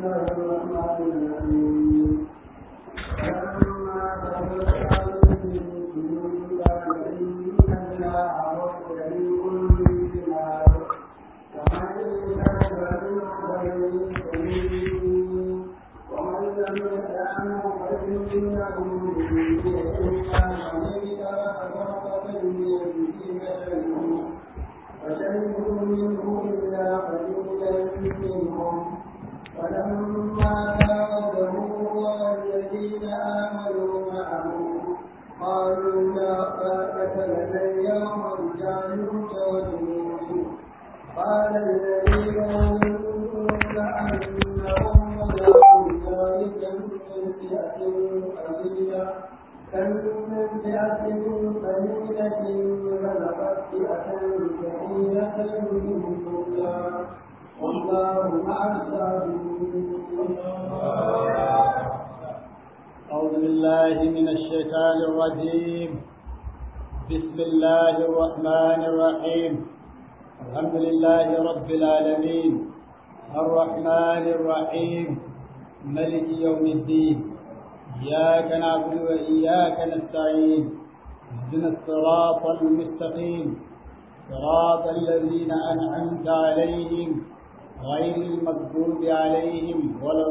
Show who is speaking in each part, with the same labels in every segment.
Speaker 1: أعوذ بالله من الشيطان الرجيم بسم الله الرحمن الرحيم الحمد لله رب العالمين الرحمن الرحيم ملك يوم الدين إياك نعبد وإياك نستعين اهدنا الصراط المستقيم صراط الذين أنعمت عليهم غير المغضوب عليهم ولا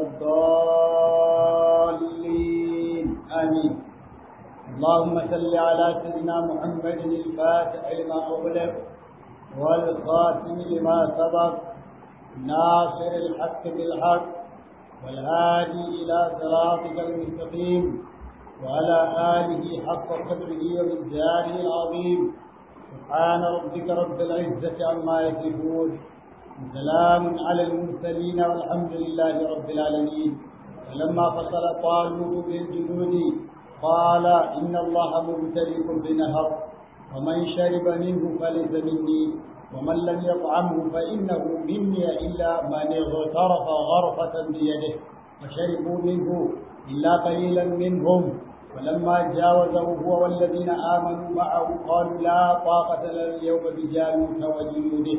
Speaker 1: الضالين آمين اللهم صل على سيدنا محمد الفاتح لما أغلق والخاتم لما سبق ناصر الحق بالحق والهادي إلى صراطك المستقيم وعلى آله حق قدره ومقداره العظيم سبحان ربك رب العزة عما يصفون سلام على المرسلين والحمد لله رب العالمين فلما فصل طالوت بالجنود قال إن الله مبتليكم بنهر ومن شرب منه فليس مني ومن لم يطعمه فإنه مني إلا من اغترف غرفة بيده فشربوا منه إلا قليلا منهم فلما جاوزه هو والذين آمنوا معه قالوا لا طاقة لنا اليوم بجالوت وجنوده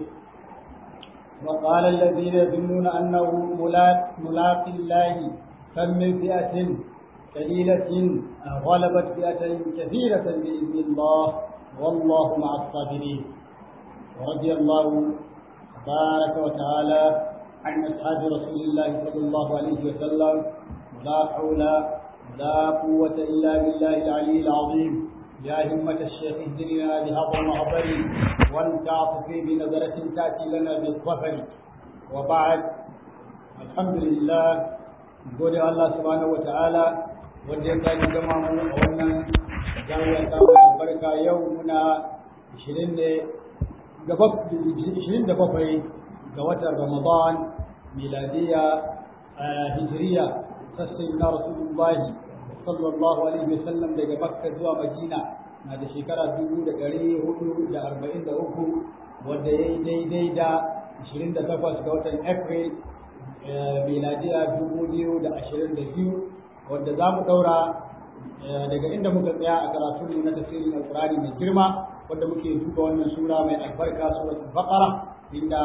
Speaker 1: وقال الذين يظنون أنه ملاك ملاك الله كم من فئة قليلة غلبت فئة كثيرة بإذن الله والله مع الصابرين ورضي الله تبارك وتعالى عن أصحاب رسول الله صلى الله عليه وسلم لا حول ولا قوة إلا بالله العلي العظيم يا همة الشيخ اهدنا بهذا المعبر والتعطف بنظرة تأتي لنا بالظفر وبعد الحمد لله gode Allah subhanahu wa ta'ala wanda ya sake gama mu a wannan jami'a ta albarka yau muna 20 ne gaba 27 ga watan Ramadan miladiya hijriya sassin na Rasulullah sallallahu alaihi wa sallam daga Makka zuwa Madina na da shekara 1443 wanda ya yi daidai da 28 ga watan April miladiya dubu biyu da ashirin da biyu wadda za mu ɗaura daga inda muka tsaya a karatu na tafsirin alƙur'ani mai girma wadda muke duba wannan sura mai albarka suratul baqara inda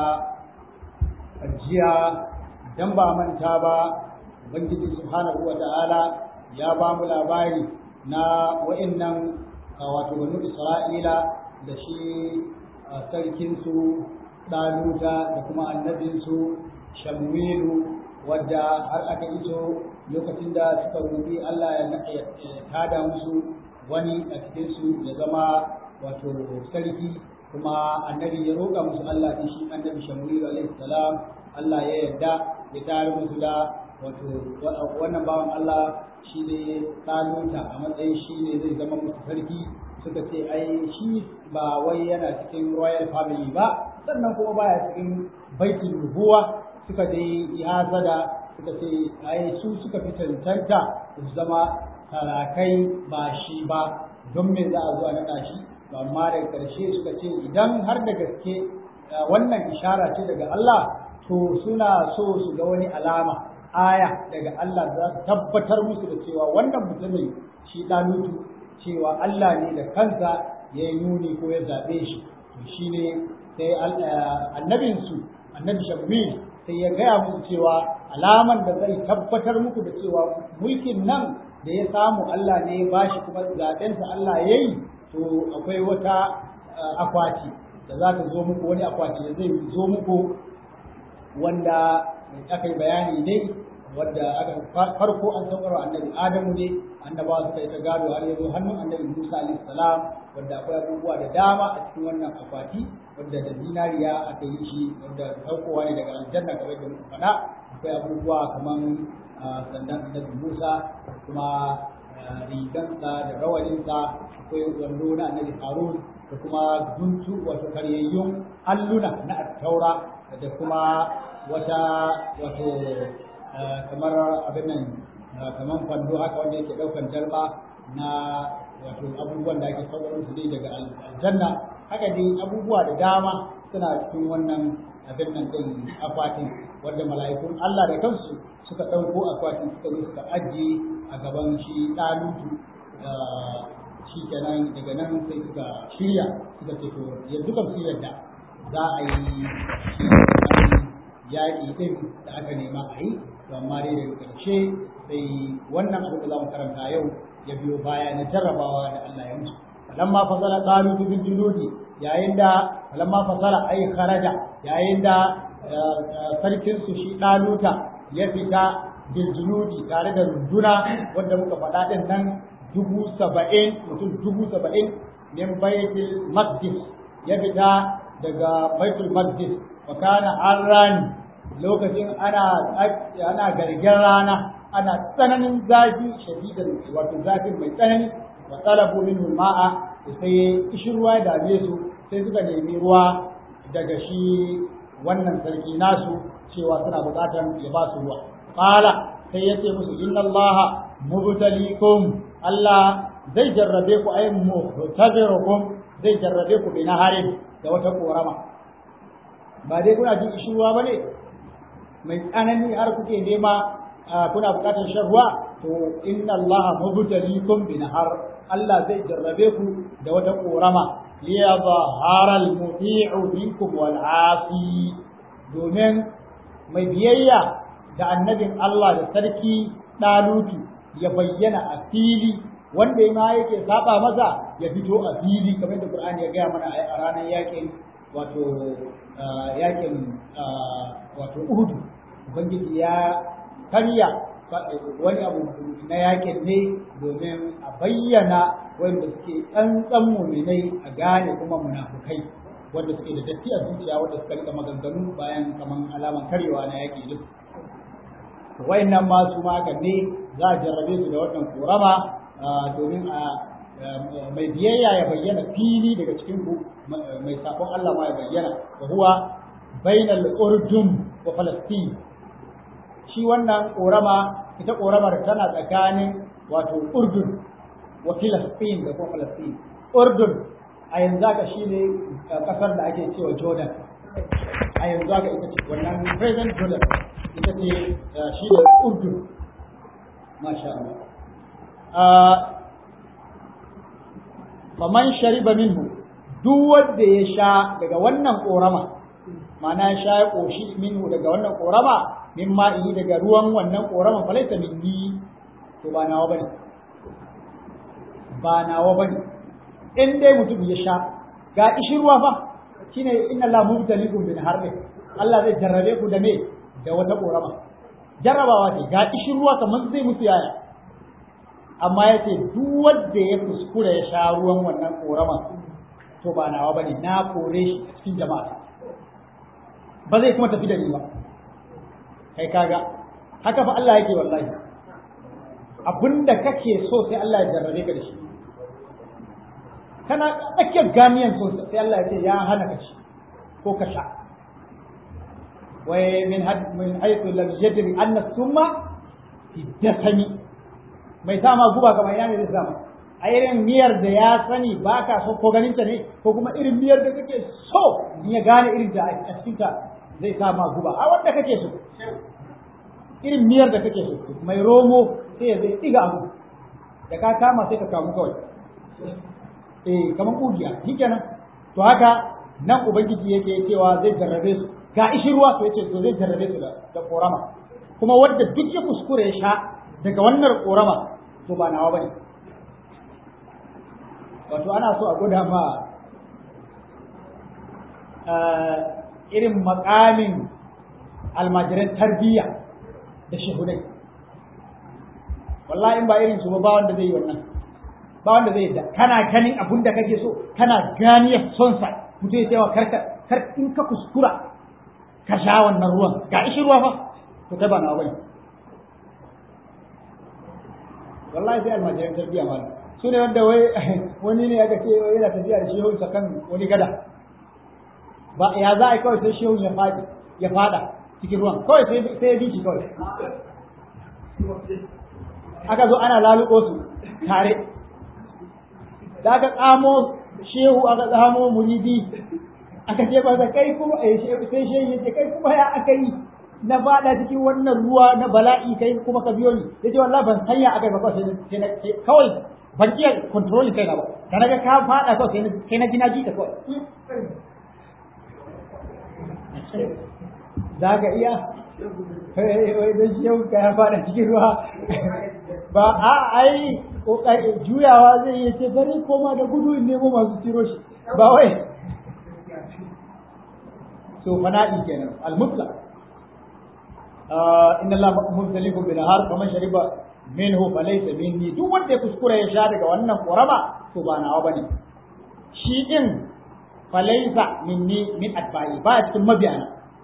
Speaker 1: jiya dan ba manta ba ubangiji subhanahu wa ta'ala ya ba mu labari na wa'annan wato banu isra'ila da shi sarkinsu ɗaluta da kuma annabinsu shamwilu wadda har aka iso lokacin da suka roƙi Allah ya tada musu wani a cikinsu ya zama wato sarki kuma annabi ya roƙa musu Allah din shi annabi shamwilu alaihi salam Allah ya yarda ya tare musu da wato wannan bawan Allah shi ne ɗaluta a matsayin shi ne zai zama musu sarki suka ce ai shi ba wai yana cikin royal family ba sannan kuma baya cikin baitul nubuwa suka dai ya zada suka ce ai su suka fi cancanta su zama sarakai ba shi ba don me za a zuwa naɗa shi amma daga ƙarshe suka ce idan har da gaske wannan ishara ce daga Allah to suna so su ga wani alama aya daga Allah za su tabbatar musu da cewa wannan mutumin shi ɗalutu cewa Allah ne da kansa ya yi nuni ko ya zaɓe shi to shine sai annabinsu annabi shabbil sai ya gaya musu cewa alaman da zai tabbatar muku da cewa mulkin nan da ya samu Allah ne ya bashi kuma zaɓensa Allah ya yi to akwai wata akwati da za ta zo muku wani akwati da zai zo muku wanda aka yi bayani ne wadda aka farko an saukar wa annabi Adamu ne annabawa suka yi ta gado har yanzu hannun annabi Musa alaihi salam wadda akwai abubuwa da dama a cikin wannan akwati wadda da zinariya aka yi shi wadda saukowa ne daga aljanna kamar da muka faɗa akwai abubuwa kamar sandan annabi Musa kuma rigansa da rawaninsa akwai wando na annabi Harun da kuma guntu wato karyayyun alluna na attaura da kuma wata wato kamar abin nan kamar kwando haka wanda yake daukan dalma na wato abubuwan da ake sauran su dai daga aljanna haka dai abubuwa da dama suna cikin wannan abin nan din akwatin wanda mala'ikun Allah da kansu suka ɗauko akwatin suka zo suka ajiye a gaban shi ɗalutu shi kenan daga nan sai suka shirya suka ce to yanzu kan su yadda za a yi yaƙi ɗin da aka nema a yi to amma dai daga ƙarshe sai wannan abin da za mu karanta yau ya biyo baya na jarrabawa da Allah ya musu falamma fasala qalu bil junudi yayin da falamma fasala ay kharaja yayin da sarkin su shi daluta ya fita bil junudi tare da runduna wanda muka faɗa din nan dubu saba'in mutum dubu saba'in min baitul maqdis ya fita daga baitul maqdis wa kana arrani lokacin ana ana gargen rana ana tsananin zafi shadidan wato zafin mai tsanani wa talabu minhu ma'a sai kishin ruwa ya dame su sai suka nemi ruwa daga shi wannan sarki nasu cewa suna buƙatar ya ba su ruwa qala sai ya ce musu inna allaha mubtalikum Allah zai jarrabe ku ay muhtazirukum zai jarrabe ku bi naharin da wata korama ba dai kuna jin kishin ruwa bane mai tsanani har kuke nema kuna bukatar shan ruwa to inna Allah mubtaliikum bi nahar Allah zai jarrabe ku da wata korama liyadhhara al-muti'u minkum wal 'asi domin mai biyayya da annabin Allah da sarki dalutu ya bayyana a fili wanda ma yake saba masa ya fito a fili kamar da Qur'ani ya gaya mana a ranar yakin wato yakin wato Uhud Ubangiji ya karya wani abu na yakin ne domin a bayyana wanda suke tsantsan muminai a gane kuma munafukai wanda suke da datti a zuciya wanda suka rika maganganu bayan kaman alaman karyewa na yaki duk wayannan ma su ma ne za a jarrabe su da wannan korama domin a mai biyayya ya bayyana fili daga cikin ku mai sabon Allah ma ya bayyana wa huwa bainal urdun wa falastin shi wannan korama ita koramar tana tsakanin wato urdun wa falastin da kuma falastin urdun a yanzu haka shine kasar da ake cewa jordan a yanzu haka ita ce wannan present jordan ita ce shi ne urdun masha Allah faman shariba minhu duk wanda ya sha daga wannan korama ma'ana ya sha ya koshi minhu daga wannan korama min ma'ihi daga ruwan wannan korama falaita minni to ba nawa bane ba nawa bane in dai mutum ya sha ga ishi ruwa fa shine inna Allah mubtaliikum bin harbi Allah zai jarrabe ku da me da wata korama jarrabawa ce ga ishi ruwa kamar zai mutu yaya amma ya ce duk wanda ya kuskura ya sha ruwan wannan korama to ba nawa bane na kore shi a cikin jama'a ba zai kuma tafi da ni ba kai kaga haka fa Allah yake wallahi abinda kake so sai Allah ya jarrabe ka da shi kana tsakiyar ganiyan so sai Allah ya ce ya hana ka ci ko ka sha wai min had min haythu lam yadri anna summa fi dasami mai sama guba kamar ina ne zai sama a irin miyar da ya sani ba ka so ko ganin ta ne ko kuma irin miyar da kake so in ya gane irin da a cikin ta zai sama guba a wanda kake so irin miyar da kake so mai romo sai zai diga abu da ka kama sai ka kamu kawai eh kamar kugiya shikenan to haka nan ubangiji yake cewa zai jarrabe su ga ishi ruwa to yace to zai jarrabe su da korama kuma wanda duk ya kuskure ya sha daga wannan korama to ba nawa bane wato ana so a gwada ma irin makamin almajiran tarbiyya da shehunai wallahi in ba irin su ba wanda zai yi wannan ba wanda zai da kana ganin abun da kake so kana ganiyar son sa mutum ya cewa karka kar in ka kuskura ka sha wannan ruwan ga ishi ruwa fa to kai ba na bane wallahi sai almajiran tarbiyya ma su ne wanda wai wani ne aka ce yana tafiya da shehun sa kan wani gada ba ya za a yi kawai sai shehun ya fadi ya fada cikin ruwan kawai sai sai ya bi shi kawai aka zo ana laluko su tare da aka tsamo shehu aka tsamo muridi aka ce ba kai kuma sai shehu ya ce kai kuma ya aka yi na fada cikin wannan ruwa na bala'i kai kuma ka biyo ni ya ce wallahi ban sanya aka yi ba kawai kawai ban iya controlling kai na ba da naga ka fada kawai sai na ji na ji ka kawai za ka iya wai don shehu ka ya fada cikin ruwa ba a ai kokari juyawa zai yi ce bari koma da gudu in nemo masu tiro shi ba wai so fana'i kenan al-mutla inna Allah mubtalikum bi nahar faman shariba minhu falaysa minni duk wanda ya kuskura ya sha daga wannan korama to ba nawa bane shi din falaysa minni min atba'i ba cikin mabiyana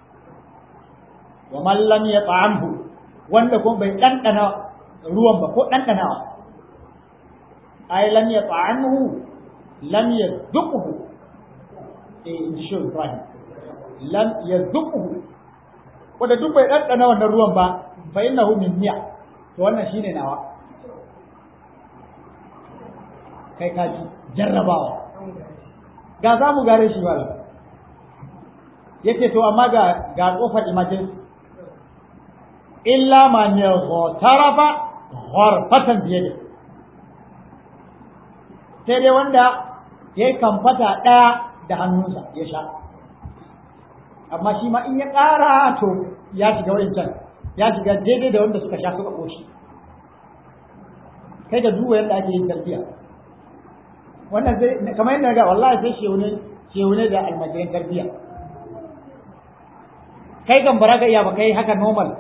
Speaker 1: wa man lam yat'amhu wanda kuma bai dandana ruwan ba ko ɗanɗanawa ai lam ya ta'amuhu lam ya zuƙuhu eh in shi Ibrahim lam ya zuƙuhu wanda duk bai ɗanɗana wannan ruwan ba fa innahu min miya to wannan shine nawa kai ka ji jarrabawa ga za mu gare shi wala yace to amma ga ga kofar emergency illa man yaghtarafa gharfatan biyade sai dai wanda ya yi kamfata ɗaya da hannunsa ya sha amma shi ma in ya ƙara to ya shiga wancan ya shiga daidai da wanda suka sha suka ƙoshi kai ga duba yadda ake yin tarbiyya wannan zai kamar yadda ga wallahi sai shehune shehune da almajiran tarbiyya kai kan bara ga iya ba kai haka normal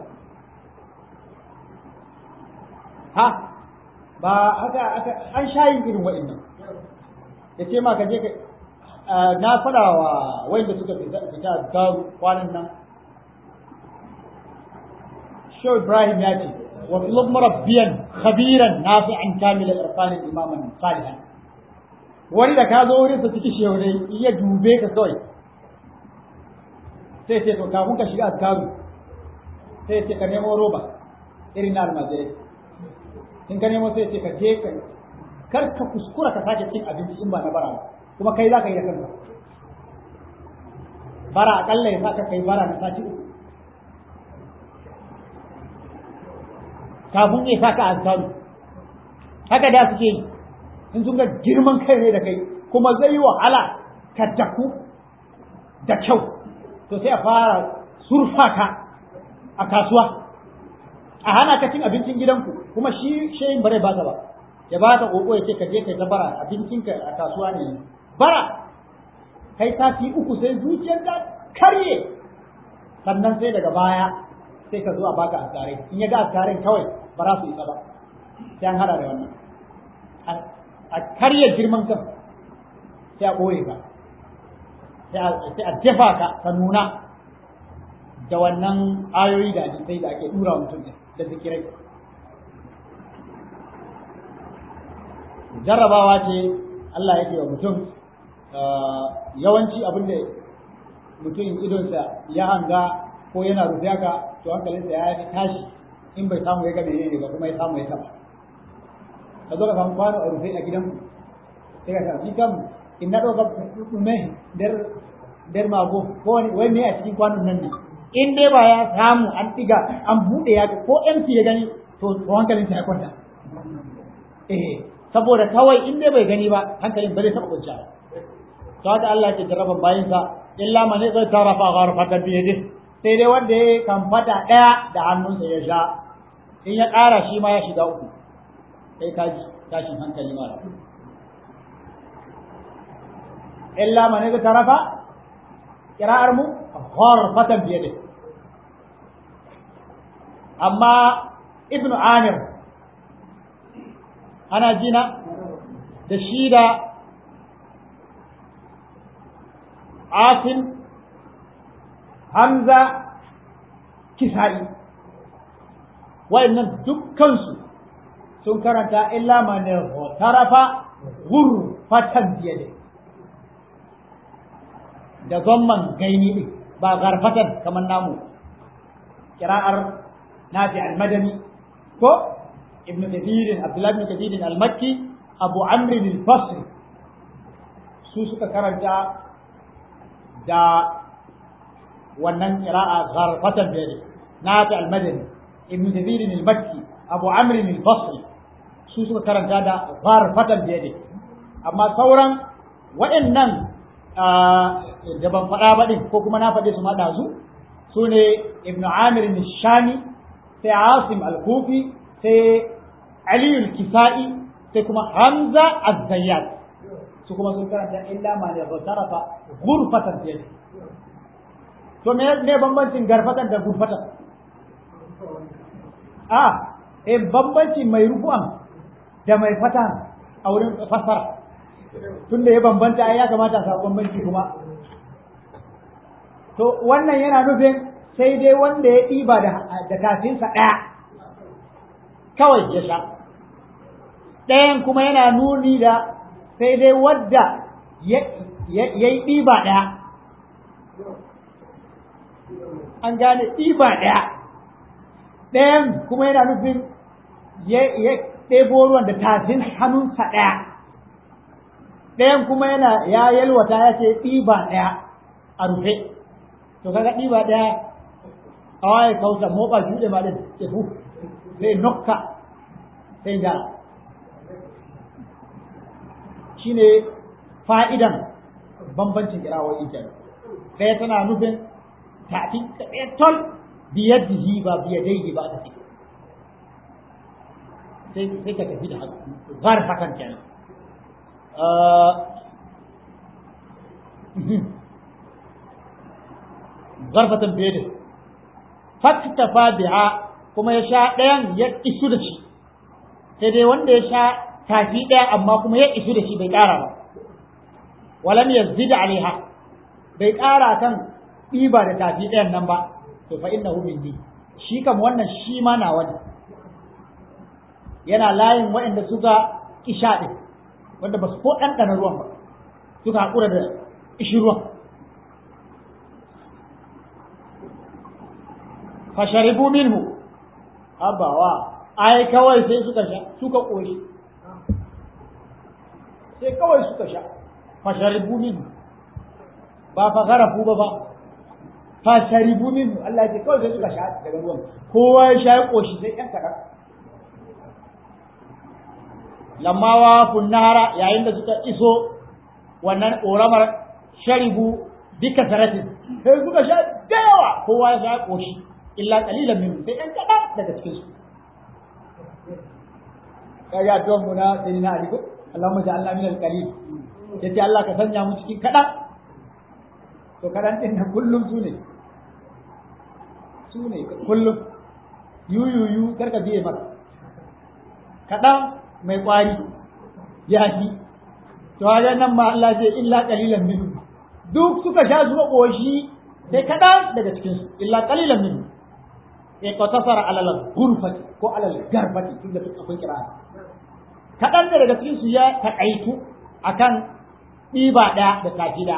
Speaker 1: ha ba haka aka an shayin irin wa'annan ya ce ma ka je ka na faɗa wa wanda suka fita garu kwanan nan Shehu Ibrahim ya ce wa filin marabbiyan khabiran nafi'an kamila irfanin imaman salihan wani da ka zo wurin sa ciki shehu ne iya dube ka kawai sai ce to kafin ka shiga azkaru sai ce ka nemo roba irin na almajirai in ka nemo sai ce ka je ka kar ka kuskura ka sake cin abinci in ba na bara ba kuma kai za ka yi da kanka bara akalla ya saka kai bara na sati uku kafin ya saka azkaru haka da suke yi in sun ga girman kai ne da kai kuma zai yi wahala ka daku da kyau to sai a fara surfa ka a kasuwa a hana ka cin abincin gidanku kuma shi shayin bare ba ta ba ya ba ta koko ya ce ka je kai ta bara abincinka a kasuwa ne bara kai sati uku sai zuciyar ta karye sannan sai daga baya sai ka zo a baka askare in ya ga askaren kawai ba za su isa ba sai an hada da wannan a karye girman kan sai a ɓoye ka sai a jefa ka ka nuna da wannan ayoyi da hadisai da ake dura mutum da zikirai jarrabawa ce Allah yake wa mutum yawanci abin da mutum idonsa ya hanga ko yana rufe haka to hankalinsa ya fi tashi in bai samu ya ga menene ba kuma ya samu ya taba ka zo ka samu kwano a rufe a gidanku sai ka sa kam in na ɗauka ɗume der mago ko wai me a cikin kwanon nan ne in dai ba ya samu an ɗiga an buɗe ya ko MC ya gani to hankalin ya kwanta eh saboda kawai in dai bai gani ba hankalin ba zai taɓa kwanciya to haka Allah ke jarraban bayansa illa man zai tarafa gharfatan bi yadihi sai dai wanda ya kamfata ɗaya da hannunsa ya sha in ya ƙara shi ma ya shiga uku sai ka ji tashin hankali mara illa man zai tarafa kira'ar mu gharfatan bi yadihi amma ibn amir ana jina da shi da asim hamza kisa'i wa'annan dukkansu sun karanta illa man tarafa ghurfatan biyade da gomman gaini din ba garfatan kamar namu kira'ar nafi al-madani ko ibn kathir abdullah ibn kathir al-makki abu amr al-basri su suka karanta da wannan qira'a gharfatan da yake nafi al-madani ibn kathir al-makki abu amr al-basri su suka karanta da gharfatan da yake amma sauran waɗannan da ban faɗa ba ɗin ko kuma na faɗe su ma ɗazu su ne ibn amir shami sai asim al-kufi sai aliyu kisa'i sai kuma hamza az-zayyad su kuma sun karanta illa ma ne tarafa gurfatan fiye to me ne bambancin garfatan da gurfatan a eh bambanci mai rufu'an da mai fata a wurin fassara tunda ya bambanta ai ya kamata a samu bambanci kuma to wannan yana nufin sai dai wanda ya ɗiba da tafinsa ɗaya kawai ya sha ɗayan kuma yana nuni da sai dai wadda ya yi ɗiba ɗaya an gane ɗiba ɗaya ɗayan kuma yana nufin ya ɗebo ruwan da tafin hannunsa ɗaya ɗayan kuma yana ya yalwata ya ce ɗiba ɗaya a rufe to kaga ɗiba ɗaya a waye kausa moɓa juɗe ma ɗin tefu sai nokka sai gyara shi ne fa'idan bambancin kirawoyi kenan ɗaya tana nufin tafi ɗaya tol biyar dihi ba biyar daidai ba ta sai sai ka tafi da haka zarfatan kenan zarfatan biye da faktafa biha kuma ya sha ɗayan ya isu da shi sai dai wanda ya sha tafi ɗaya amma kuma ya isu da shi bai ƙara ba walam yazid alaiha bai ƙara kan ɗiba da tafi ɗayan nan ba to fa innahu minni shi kam wannan shi ma na wani yana layin waɗanda suka kisha ɗin wanda ba su ko ɗanɗana ruwan ba suka haƙura da ishi ruwan fasharibu minhu abawa ai kawai sai suka sha suka koshi sai kawai suka sha fasharibu minhu ba fa garafu ba ba fasharibu minhu Allah ya ce kawai sai suka sha daga ruwan kowa ya sha ya koshi sai ɗan kaɗan lamma wa kunnara yayin da suka iso wannan ƙoramar sharibu duka saratin sai suka sha da yawa kowa ya sha ya koshi illa qalilan minhum sai ɗan kaɗan daga cikin su kaga addu'ar mu na sayyidina Ali ko Allahumma ja'alna min al-qalil yace Allah ka sanya mu cikin kaɗan to kaɗan din nan kullum su ne su ne kullum yu yu yu karka biye maka kaɗan mai ƙwari ya ji to haja nan ma Allah ce illa qalilan minhum duk suka sha zuwa ƙoshi sai kaɗan daga cikinsu illa qalilan minhum iqtasara ala al-ghurfati ko ala al-garbati tunda duk akwai kira kadan da daga cikin su ya takaitu akan ɗiba ɗaya da tafi da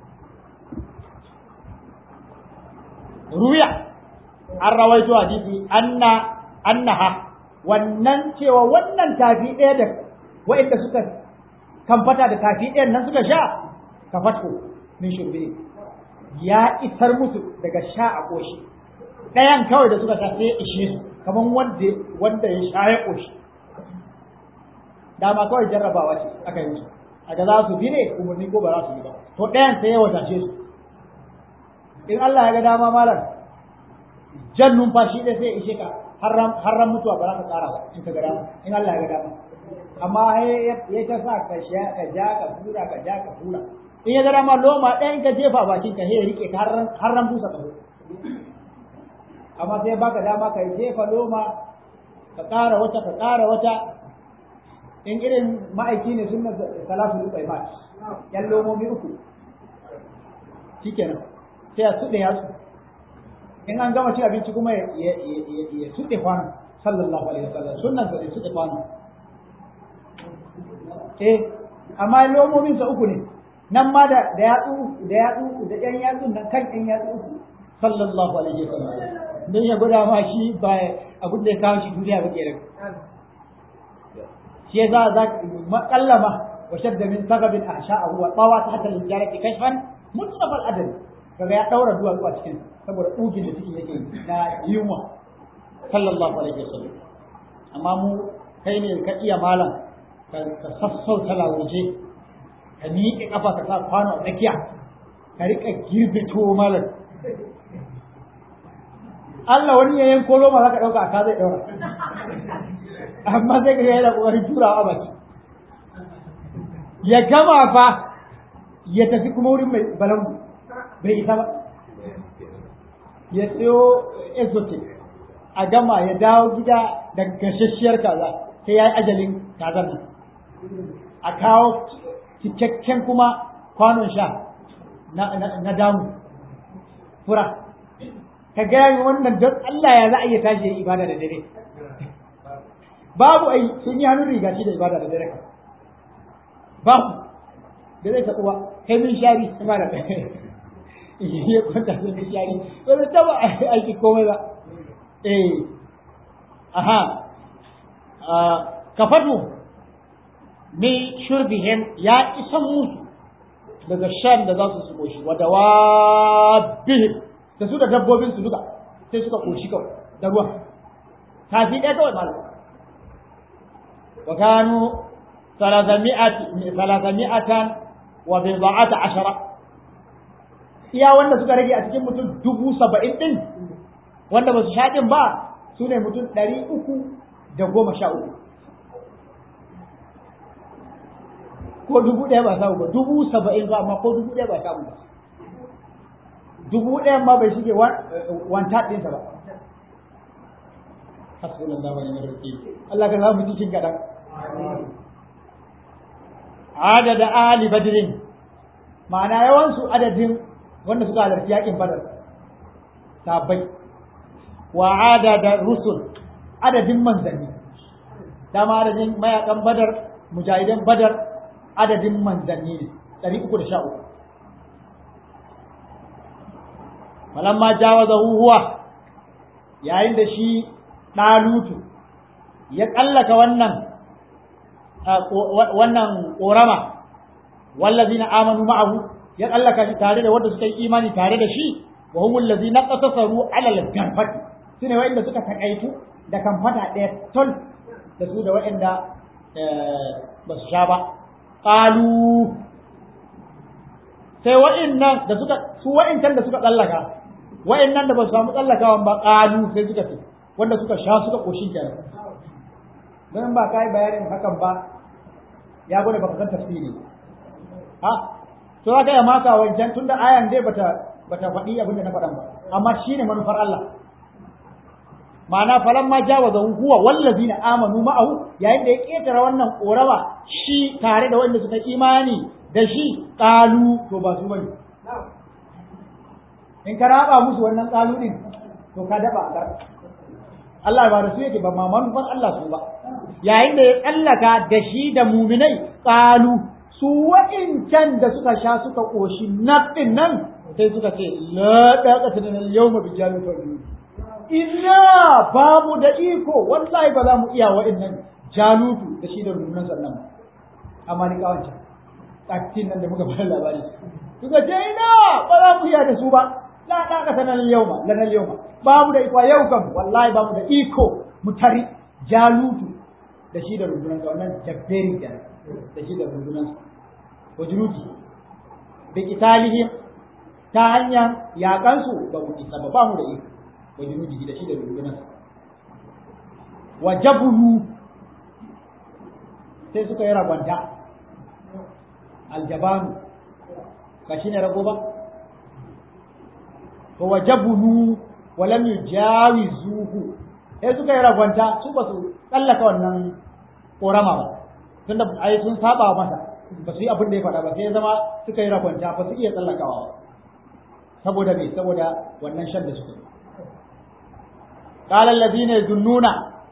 Speaker 1: ruya an rawaito hadisi anna annaha wannan cewa wannan tafi ɗaya da wa'inda suka kamfata da tafi ɗayan nan suka sha kafatko min shurbi ya isar musu daga sha a ƙoshi ɗayan kawai da suka sa sai ishe su kamar wanda wanda ya sha ya ƙoshi dama kawai jarrabawa ce aka yi musu a ga za su bi ne umarni ko ba za su yi ba to ɗayan sai ya wadace su in Allah ya ga dama malam jan numfashi ɗaya sai ishe ka har ran mutuwa ba za ka tsara ba in ka ga dama in Allah ya ga dama amma ya ta sa ka sha ka ja ka tura ka ja ka tura in ya ga dama loma ɗaya in ka jefa bakin ka sai ya rike ka har ran busa ka amma sai baka dama ka jefa loma ka ƙara wata ka ƙara wata in irin ma'aiki ne sunna salatu dubai ma yan lomomi uku shikenan sai ya suɗe ya su in an gama ci abinci kuma ya suɗe kwano sallallahu alaihi wasallam sunnan sa suɗe kwano eh amma lomomin sa uku ne nan ma da da yatsu da yatsu da ɗan yatsun nan kan ɗan yatsu uku sallallahu alaihi wasallam don ya gwada ma shi ba abin da ya kawo shi duniya ba kenan shi yasa za makallama wa shadda min sagabin ahsha'ahu wa tawa tahta al-jarati kashfan mutlaq al-adl kaga ya daura duwatsu a cikin saboda ugin da ciki yake na yunwa sallallahu alaihi wasallam amma mu kai ne ka iya malam ka sassauta lawaje ka miƙe kafa ka sa kwano a tsakiya ka rika girbe tuwo malam Allah wani ya yanko loma za ka ɗauka a ka zai ɗaura amma sai ka yana ƙoƙarin turawa baki ya gama fa ya tafi kuma wurin mai balangu bai isa ba ya tsayo exotic a gama ya dawo gida da gashasshiyar kaza sai ya yi ajalin kazar nan a kawo cikakken kuma kwanon sha na damu fura ka gaya wannan don Allah ya za a iya tashi ya ibada da dare babu ai sun yi hannun riga shi da ibada da dare babu da zai taɓuwa kai min shari kuma da ya kwanta sun min shari ba zai taɓa aiki komai ba eh aha kafatu min shurbihim ya isan musu daga shan da za su su koshi wa dawabihim da su da dabbobin su duka sai suka koshi kawai da ruwa tafi ɗaya kawai malam wa kanu salasami'atan wa bida'ata ashara iya wanda suka rage a cikin mutum dubu saba'in ɗin wanda ba su sha ɗin ba su ne mutum ɗari uku da goma sha uku ko dubu ɗaya ba samu ba dubu saba'in ba amma ko dubu ɗaya ba samu ba dubu ɗayan ma bai shige wanta ɗinsa ba hasbunan da wani madauki Allah ka samu cikin kaɗan adada ali badrin ma'ana yawansu adadin wanda suka halarci yakin badar sabai wa adada rusul adadin manzanni dama adadin mayakan badar mujahidan badar adadin manzanni ne ɗari uku da sha uku falamma jawazahu huwa yayin da shi ɗalutu ya ƙallaka wannan wannan ƙorama wallazina amanu ma'ahu ya ƙallaka shi tare da wanda suka yi imani tare da shi wa humul ladzina qasasaru ala al-garfat sune wa'inda suka takaitu da kamfata ɗaya tol da su da wa'inda ba su sha ba qalu sai wa'innan da suka su wa'incan da suka tsallaka wa'innan da ba su samu tsallakawan ba qalu sai suka ce wanda suka sha suka koshi kenan don ba kai bayanin hakan ba ya gode baka san tafsiri ha to aka yi maka wancan tunda ayan dai bata bata faɗi abin da na faɗan ba amma shine manufar Allah ma'ana falan ma jawaza huwa wallazina amanu ma'ahu yayin da ya ketara wannan korama shi tare da wanda suka imani da shi qalu to ba su bane in ka raba musu wannan qalu din to ka daba a Allah ba da su yake ba ma manufar Allah su ba yayin da ya tsallaka da shi da muminai qalu su wa'incan da suka sha suka koshi nafin nan sai suka ce la daqata lana al-yawma bi jaluta ina babu da iko wallahi ba za mu iya wa'annan jalutu da shi da rundunar sannan amma ni kawance tsakin nan da muka fara labari suka ce ina ba za mu iya da su ba la daqata lana al-yawma lana al-yawma babu da iko yau kam wallahi babu da iko mu tari jalutu da shi da rundunar wannan jabberi da shi da rundunar wa junuti bi qitalihim ta hanyar yaƙansu ba mu isa ba ba mu da iko wa junudihi da shi da rundunarsa wa jabulu sai suka yi ragwanta aljabanu ba shi ne rago ba to wa jabulu wa lam yujawizuhu sai suka yi ragwanta su ba su tsallaka wannan korama ba tunda ai sun saba masa ba su yi abin da ya faɗa ba sai ya zama suka yi ragwanta ba su iya tsallakawa ba saboda me saboda wannan shan da suka yi qala alladhina yazunnuna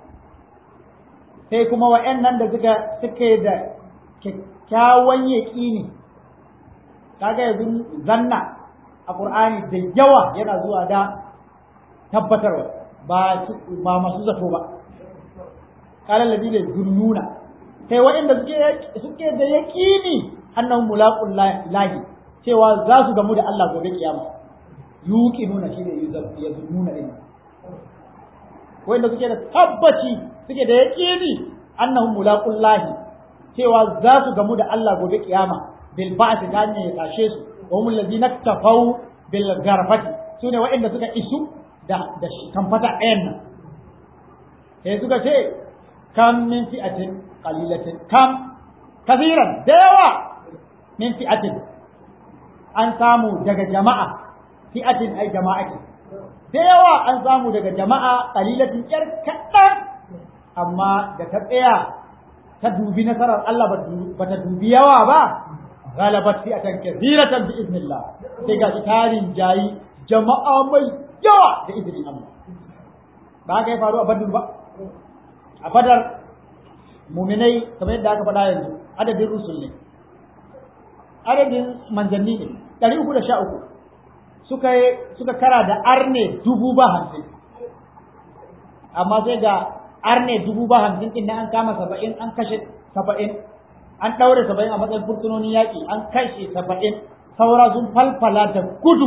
Speaker 1: sai kuma wa'annan da suka suka da kyakkyawan yaqini kaga yanzu zanna a qur'ani da yawa yana zuwa da tabbatarwa ba ba masu zato ba qala alladhina yazunnuna sai wa'anda suke suke da yaqini annahum mulaqul lahi cewa za su gamu da Allah gobe kiyama yuqinuna shine yazunnuna din wanda suke da tabbaci suke da yaqini annahum mulaqul lahi cewa za su gamu da Allah gobe kiyama bil ba'th gane ya tashe su wa hum allazina tafau bil garfati sune waɗanda suka isu da da kamfata ɗayan nan sai suka ce kam min fi'atin qalilatin kam kafiran da yawa min fi'atin an samu daga jama'a fi'atin ai jama'atin da yawa an samu daga jama'a qalilatin yar kaɗan amma da ta tsaya ta dubi nasarar Allah ba ta dubi yawa ba galabat fi'atan kathiratan bi iznillah sai ga tarin jayi jama'a mai yawa da izinin Allah ba ga ya faru a Badr ba a Badar muminai kamar yadda aka faɗa yanzu adadin rusul ne adadin manzanni ne ɗari uku da sha uku suka suka kara da arne dubu ba hamsin amma sai ga arne dubu ba hamsin ɗin an kama saba'in an kashe saba'in an ɗaure saba'in a matsayin fursunonin yaƙi an kashe saba'in saura sun falfala da gudu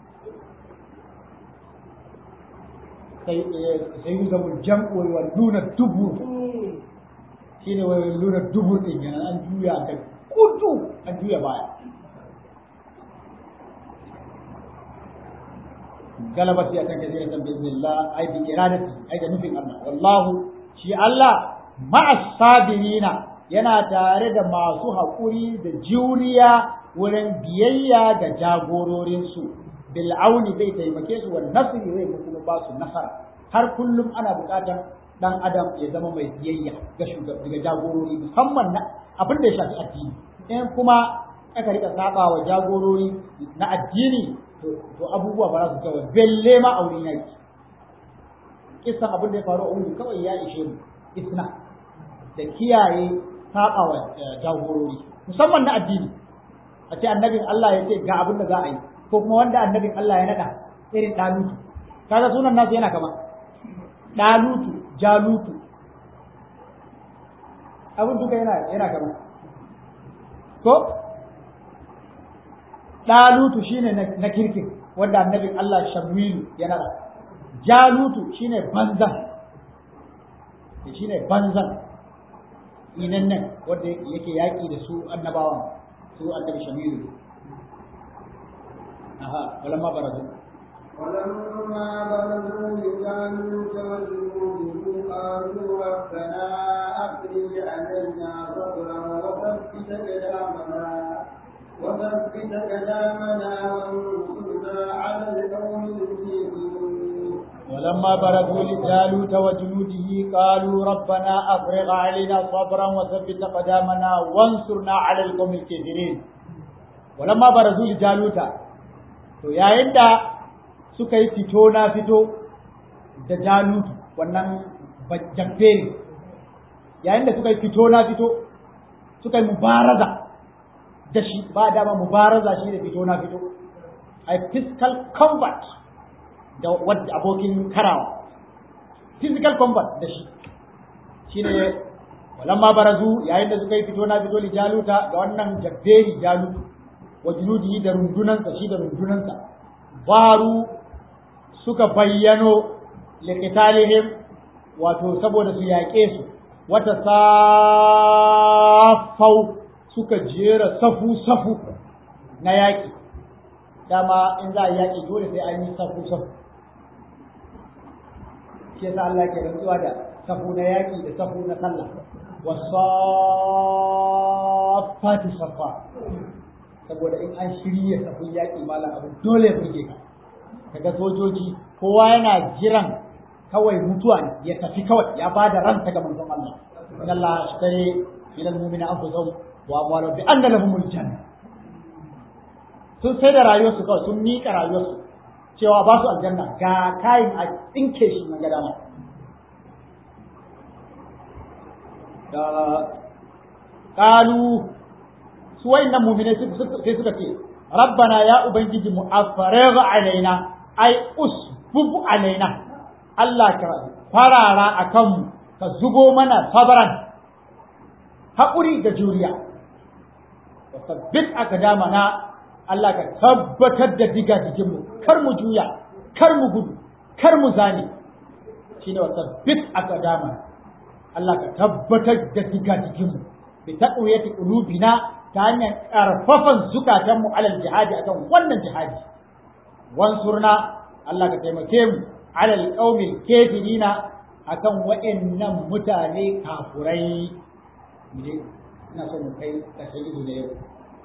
Speaker 1: sai yi zama jam'o wa nuna dubu shi ne wa nuna dubu ɗin yana an juya da gudu an juya baya galabat ya kan kasira san biznillah ai bi iradati ai da nufin Allah wallahu shi Allah ma'as sabirina yana tare da masu haƙuri da juriya wurin biyayya ga jagororinsu bil auni zai taimake su wa nasri zai kuma ba su nasara har kullum ana buƙatar dan adam ya zama mai biyayya ga ga jagorori musamman na abin da ya shafi addini in kuma aka rika saba wa jagorori na addini to abubuwa ba za su kawai belle ma a wurin yaki kisan abin da ya faru a wuri kawai ya ishe mu isna da kiyaye saba wa jagorori musamman na addini a ce annabin Allah ya ce ga abin da za a yi ko kuma wanda annabin Allah ya nada irin dalutu kaga sunan nasu yana kama dalutu jalutu abin duka yana yana kama ko dalutu shine na kirkin wanda annabin Allah Shamwilu ya nada jalutu shine banzan shine banzan inan nan wanda yake yaƙi da su annabawan su annabi shamiru aha walamma barazu
Speaker 2: ولما بلغوا لجالوت وجنوده قالوا ربنا أفرج علينا صبرا وثبت أقدامنا وثبت أقدامنا وانصرنا على القوم الكافرين
Speaker 1: ولما برزوا لجالوت وجنوده قالوا ربنا افرغ علينا صبرا وثبت قدامنا وانصرنا على القوم الكافرين ولما برزوا لجالوت to yayin da suka yi fito na fito da jalutu wannan jabberi yayin da suka yi fito na fito suka yi mubaraza da shi ba dama mubaraza shi da fito na fito a physical combat da wadda abokin karawa physical combat da shi shine walamma barazu yayin da suka yi fito na fito li jaluta ga wannan jabberi jalutu wa junudihi da rundunansa shi da rundunansa baru suka bayyano liqitalihim wato saboda su yaƙe su wata safau suka jera safu safu na yaƙi dama in za a yaƙi dole sai an yi safu safu shi yasa Allah ke rantsuwa da safu na yaƙi da safu na sallah wasaffati safa saboda in an shirya safun yaƙi malam abu dole ya burge ka kaga sojoji kowa yana jiran kawai mutuwa ne ya tafi kawai ya bada ranta ga manzon Allah inna Allah ashtari min al-mu'minina anfusahum wa amwalahum bi anna lahumul janna sun sai da rayuwarsu kawai sun miƙa rayuwarsu cewa ba su aljanna ga kayan a tsinke shi na gada ma da ƙalu su wayannan mu'minai sai suka ce rabbana ya ubangiji mu afariga alaina ai usbub alaina Allah ka farara akan mu ka zubo mana sabran haƙuri da juriya wa sabbit aqdamana Allah ka tabbatar da diga jikin mu kar mu juya kar mu gudu kar mu zane shine wa sabbit aqdamana Allah ka tabbatar da diga jikin mu bi taqwiyati qulubina ta hanyar ƙarfafan zukatanmu alal jihadi akan wannan jihadi wansurna Allah ka taimake mu alal qaumil kafirina akan wa'annan mutane kafurai muje ina son mu kai kashe ido da yau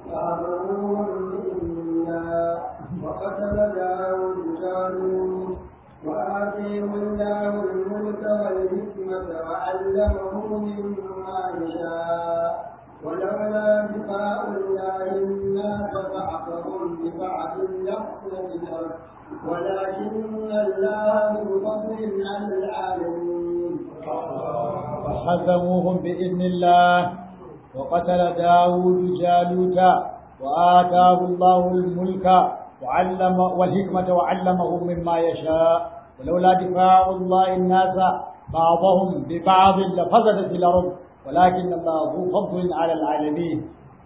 Speaker 2: وقتل داود جالوت وآتيه الله الملك والحكمة وعلمه مما يشاء ولولا دفاع الله الناس بعضهم ببعض لفسدت الارض ولكن الله ذو فضل على العالمين
Speaker 1: فهزموهم بإذن الله وقتل داود جالوت وآتاه الله الملك وعلم والحكمة وعلمه مما يشاء ولولا دفاع الله الناس بعضهم ببعض لفسدت الأرض ولكن الله ذو فضل على العالمين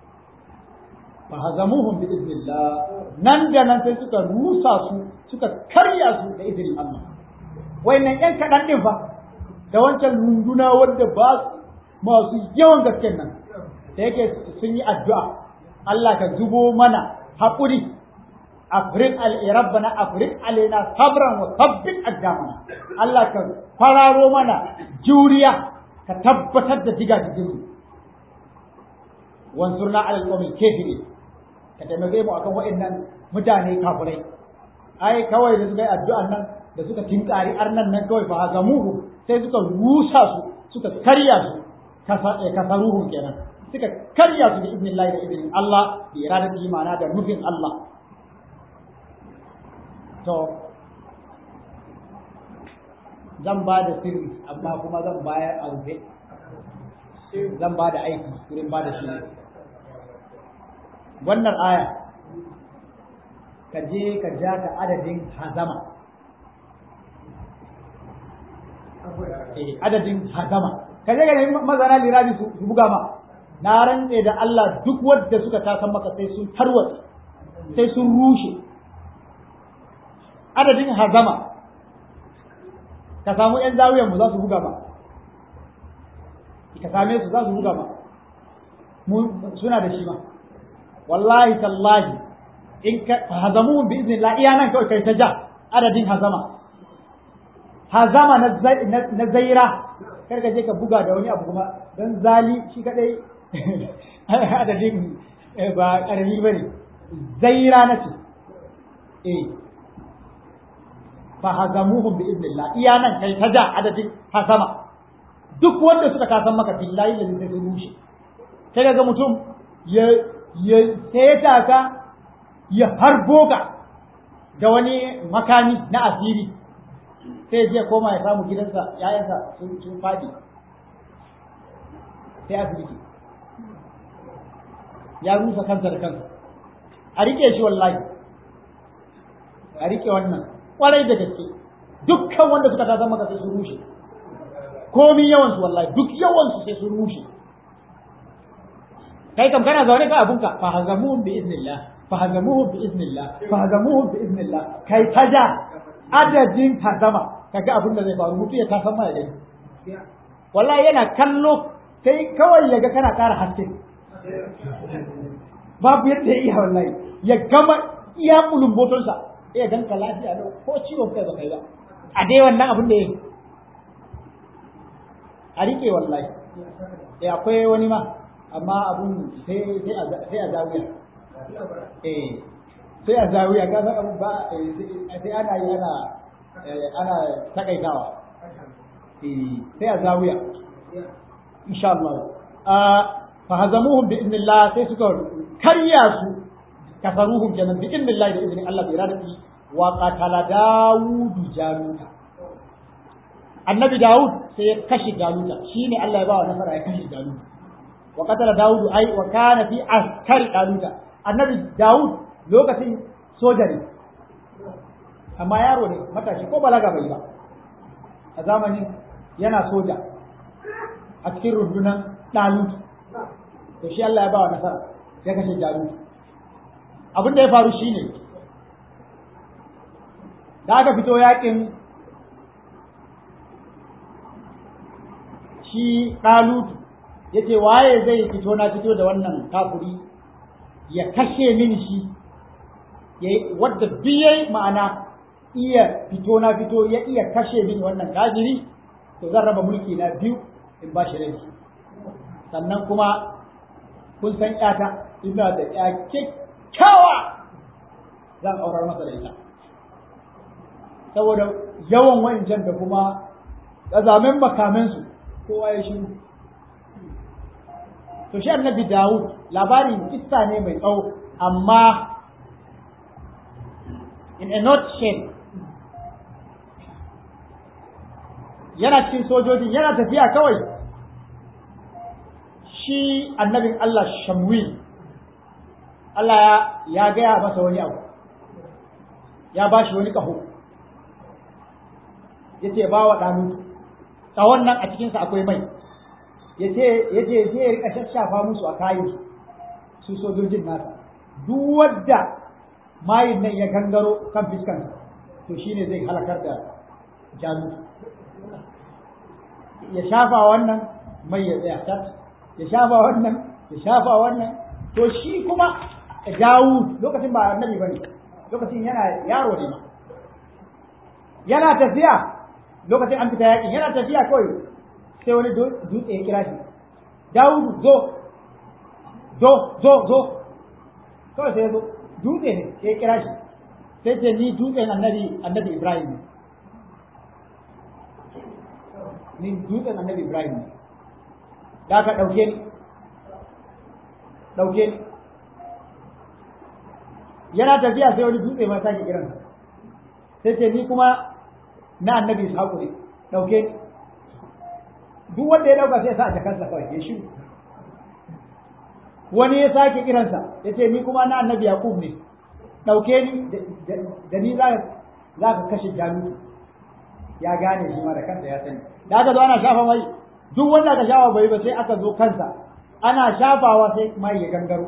Speaker 1: فهزموهم بإذن الله ننجا ننجا سكا روسا سو سكا كريا سو بإذن الله وإن ينكا ننجا فا da wancan runduna wanda ba masu yawan gasken nan da yake sun yi addu'a Allah ka zubo mana haƙuri afrik al-rabbana afrik alaina sabran wa sabbit aqdamana Allah ka fararo mana juriya ka tabbatar da diga jikin mu wansurna ala alqawmil kafiri ka taimake mu akan waɗannan mutane kafirai ai kawai da suka yi addu'an nan da suka tinkari arnan nan kawai fa hazamuhu sai suka rusa su suka karya su kasaruhu kenan suka karya su da ibnin Allah da ibnin Allah da iradar imana da nufin Allah to zan ba da sirri amma kuma zan bayar a rufe zan ba da aiki wurin ba da shi wannan aya ka je ka ja ka adadin hazama adadin hazama ka je ka nemi mazana lirabi su buga ma na rantse da Allah duk wadda suka tasan maka sai sun tarwatsa sai sun rushe adadin hazama ka samu ‘yan zawiyan mu za su buga ma, ka same su za su buga ma, suna da shi ma, wallahi tallahi in ka hazamu bi izinin iya nan kawai kai ta ja adadin hazama. Hazama na zaira, kar ka je ka buga da wani abu kuma don zali shi kadai adadin ba ƙarami ba ne, zaira na ce. Eh, fahazamuhum bi idnillah iya nan kai ta ja adadin hasama duk wanda suka tasan maka billahi da sai su rushe sai daga mutum ya ya seta ka ya harbo ka da wani makami na asiri sai je koma ya samu gidansa yayansa sun sun fadi sai asibiti ya rusa kansa da kansa a rike shi wallahi a rike wannan kwarai da gaske dukkan wanda suka ta maka sai su rushe komin yawan su wallahi duk yawan su sai su rushe kai kam kana zaune ka abunka fa hazamuhum bi iznillah fa hazamuhum bi iznillah fa hazamuhum bi iznillah kai taja adadin hazama kaga abin da zai faru mutu ya ta san mai gani wallahi yana kallo sai kawai yaga kana ƙara haske babu yadda ya iya wallahi ya gama iya bulumbotonsa iya ganka lafiya da ko ciwon kai ba kai ba a dai wannan abin da ya a rike wallahi eh akwai wani ma amma abun sai sai a zawiya eh sai a zawiya ka san abun ba sai ana yi ana ana takaitawa eh sai a zawiya insha Allah fa hazamuhum bi idnillah sai suka karya su kafaruhum kenan bi idnillah da idnin Allah bi radati wa qatala dawudu jaluta annabi dawud sai ya kashe jaluta shine Allah ya ba wa nasara ya kashe jaluta wa qatala dawud ai wa kana fi askari jaluta annabi dawud lokacin soja ne amma yaro ne matashi ko balaga bai ba a zamanin yana soja a cikin rundunan dalut to shi Allah ya ba wa nasara ya kashe jalut abin da ya faru shine da aka fito yakin shi ɗalutu ya ce waye zai fito na fito da wannan kafuri ya kashe min shi ya wadda biyai ma'ana iya fito na fito ya iya kashe min wannan kafiri to zan raba mulki na biyu in ba shi rai sannan kuma kun san ƴata ina da ƴa kyakkyawa zan aurar masa da ita saboda yawan wa'incan da kuma ƙazamin makamansu kowa ya shiru to shi annabi Dawud labarin kissa ne mai tsawo amma in a nutshell yana cikin sojojin yana tafiya kawai shi annabin Allah Shamwil Allah ya gaya masa wani abu ya ba shi wani ƙaho ya ce ba wa ɗanu tsawon nan a cikinsa akwai mai ya ce zai rika shashafa musu a kayan su sojojin nasa duk wadda mayin nan ya gangaro kan fiskansa to shine zai halakar da janu ya shafa wannan mai ya tsaya ya shafa wannan ya shafa wannan to shi kuma Dawud lokacin ba annabi bane lokacin yana yaro ne ma yana tafiya lokacin an fita yakin yana tafiya kawai sai wani dutse ya kira shi Dawud zo zo zo zo kawai sai ya zo dutse ne sai ya kira shi sai ce ni dutsen annabi annabi Ibrahim ne ni dutsen annabi Ibrahim ne da ka ɗauke ni ɗauke ni yana tafiya sai wani dutse ma sake kiran sai ce ni kuma na annabi Ishaqu ne ɗauke ni duk wanda ya ɗauka sai ya sa a jakarsa kawai ya shiru wani ya sake kiransa ya ce ni kuma na annabi Yaqub ne ɗauke ni da ni za ka kashe jami'u ya gane shi ma da kansa ya sani da aka zo ana shafa mai duk wanda aka shafa bai ba sai aka zo kansa ana shafawa sai mai ya gangaro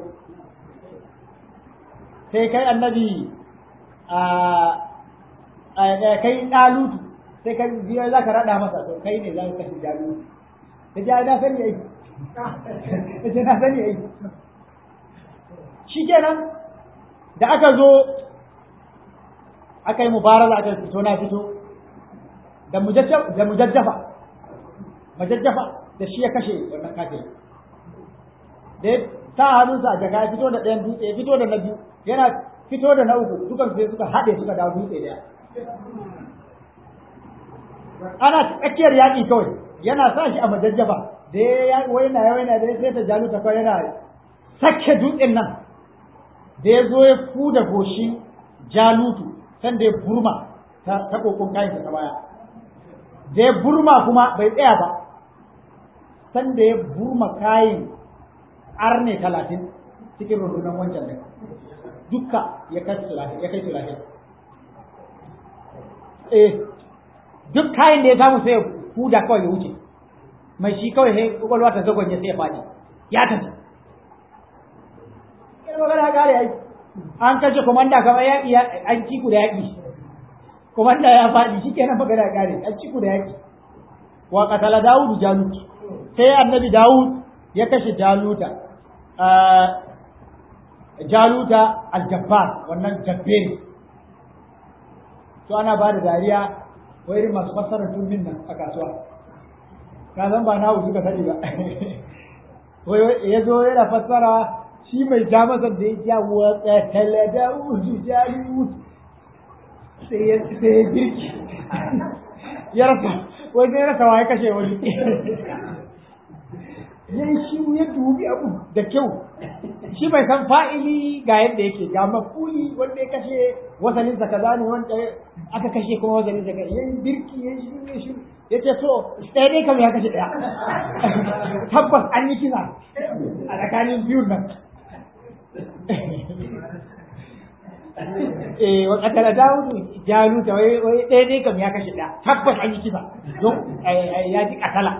Speaker 1: sai kai annabi a kai ɗalutu sai kai biya za ka raɗa masa to kai ne za ka kashe jalutu ta ji na sani ai ta na sani ai shi kenan da aka zo aka yi mubaraza aka fito na fito da mujajjafa majajjafa da shi ya kashe wannan kafin da ya sa hannunsa a jaka ya fito da ɗayan dutse ya fito da na biyu yana fito da na uku dukan sai suka haɗe suka dawo dutse ɗaya ana tsakiyar yaƙi kawai yana sa shi a majajjafa da ya waina ya waina da ya sai ta jaluta kawai yana sake dutsen nan da ya zo ya fuda goshin jalutu san da ya burma ta kokon kayan ta baya da ya burma kuma bai tsaya ba san da ya burma kayan arne talatin cikin rundunar wancan ne dukka ya kai su lafiya eh duk kayan da ya samu sai ya huda kawai ya wuce mai shi kawai sai kwakwalwa ta zagonye sai ya faɗi ya tafi kai magana gare ai an kashe komanda kamar yaƙi an ci ku da yaƙi komanda ya faɗi shi kenan magana gare an ci ku da yaƙi wa qatala dawud jalut sai annabi dawud ya kashe jaluta jaluta aljabbar wannan jabbe ne to ana ba da dariya wai irin masu fassarar turbin nan a kasuwa ka san ba na suka sani ba wai ya zo yana fassara shi mai ja masa da ya ja wata talada uzu jali sai ya girki ya rasa wai sai rasa wa ya kashe wani ya yi shi ya dubi abu da kyau shi bai san fa'ili ga yadda yake ga mafuli wanda ya kashe wasalinsa kaza ne wanda aka kashe kuma wasalinsa kaza ya yi birki ya shi ya shi ya ce to ɗaya dai kam ya kashe ɗaya tabbas an yi kisa a tsakanin biyun nan eh wa katala dawudu jaluta wai wai ɗaya dai kam ya kashe ɗaya tabbas an yi kisa don ya ji katala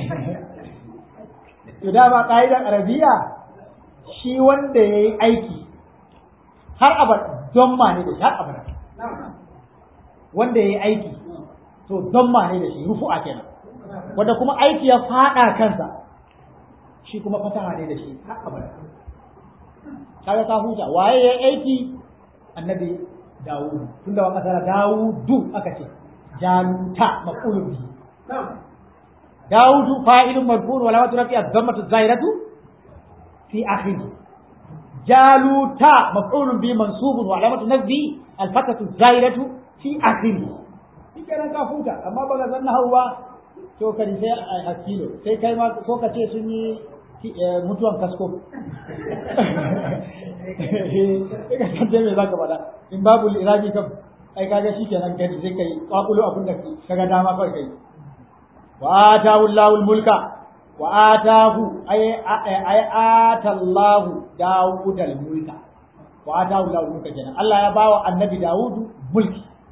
Speaker 1: to da ba ƙa'idar arabiya shi wanda ya yi aiki har abada don ma ne da shi har abada wanda ya yi aiki to don ma ne da shi rufu'a kenan wanda kuma aiki ya fada kansa shi kuma fataha ne da shi har abada kaga ka huta waye ya aiki annabi dawudu tunda wa kasara dawudu aka ce jaluta maqulun bihi داود فاعل مرفوع وعلامة رفعه الضمة الظاهرة في آخره جالوت مفعول به منصوب وعلامة نصبه الفتحة الظاهرة في آخره shi kenan ka huta amma baka san na hauwa to kari sai a hakilo sai kai ma ko ka ce sun yi mutuwan kasko sai ka san me zaka faɗa in babu irabi kam ai kaga shi kenan gani sai kai kwakulo abin da kaga dama kawai kai وآتاه الله الملك وآتاه أي أي آتى الله داود الملك وآتاه الله الملك جنا الله يباوى النبي داود ملك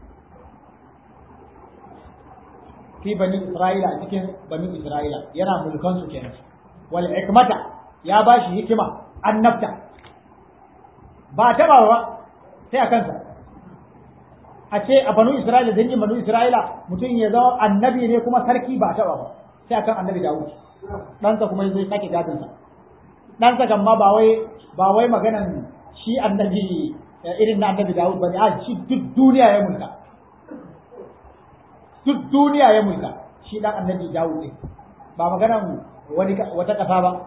Speaker 1: في بني إسرائيل أتكين بني إسرائيل ينا ملكان سكينا والحكمة يا باشي حكمة النبتة ba taɓa ba sai a kansa a ce a banu Isra'ila dangin banu Isra'ila mutum ya zama annabi ne kuma sarki ba taɓa ba sai akan annabi Dawud ɗansa kuma zai sake gadin sa ɗansa kan ma ba wai ba wai maganan shi annabi irin na annabi Dawud bane a shi duk duniya ya mulka duk duniya ya mulka shi dan annabi Dawud ne ba maganan wani wata ƙasa ba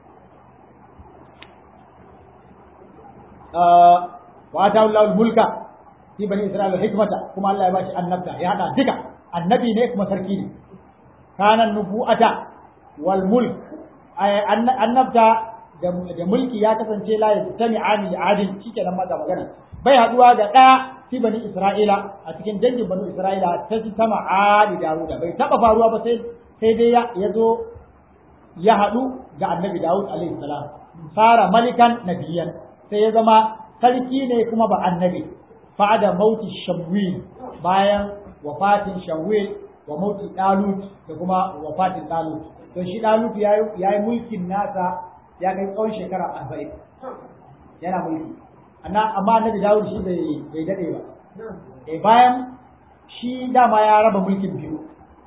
Speaker 1: wa atahu Allahu mulka fi bani Isra'ila hikmata kuma Allah ya bashi annabta ya hada duka annabi ne kuma sarki ne kana nubu'ata wal mulk annabta da mulki ya kasance la yastami ani adil shikenan ma ga magana bai haduwa ga ɗaya fi bani Isra'ila a cikin dangin bani Isra'ila ta ci tama ali Dawuda bai taba faruwa ba sai sai dai ya zo ya haɗu ga annabi Dawud alaihi salam fara malikan nabiyan sai ya zama sarki ne kuma ba annabi fa'ada mauti shamwil bayan wafatin shamwil wa mauti dalut da kuma wafatin dalut to shi dalut ya yi mulkin nasa ya kai tsawon shekara arba'in yana mulki amma annabi dawud shi bai daɗe ba e bayan shi dama ya raba mulkin biyu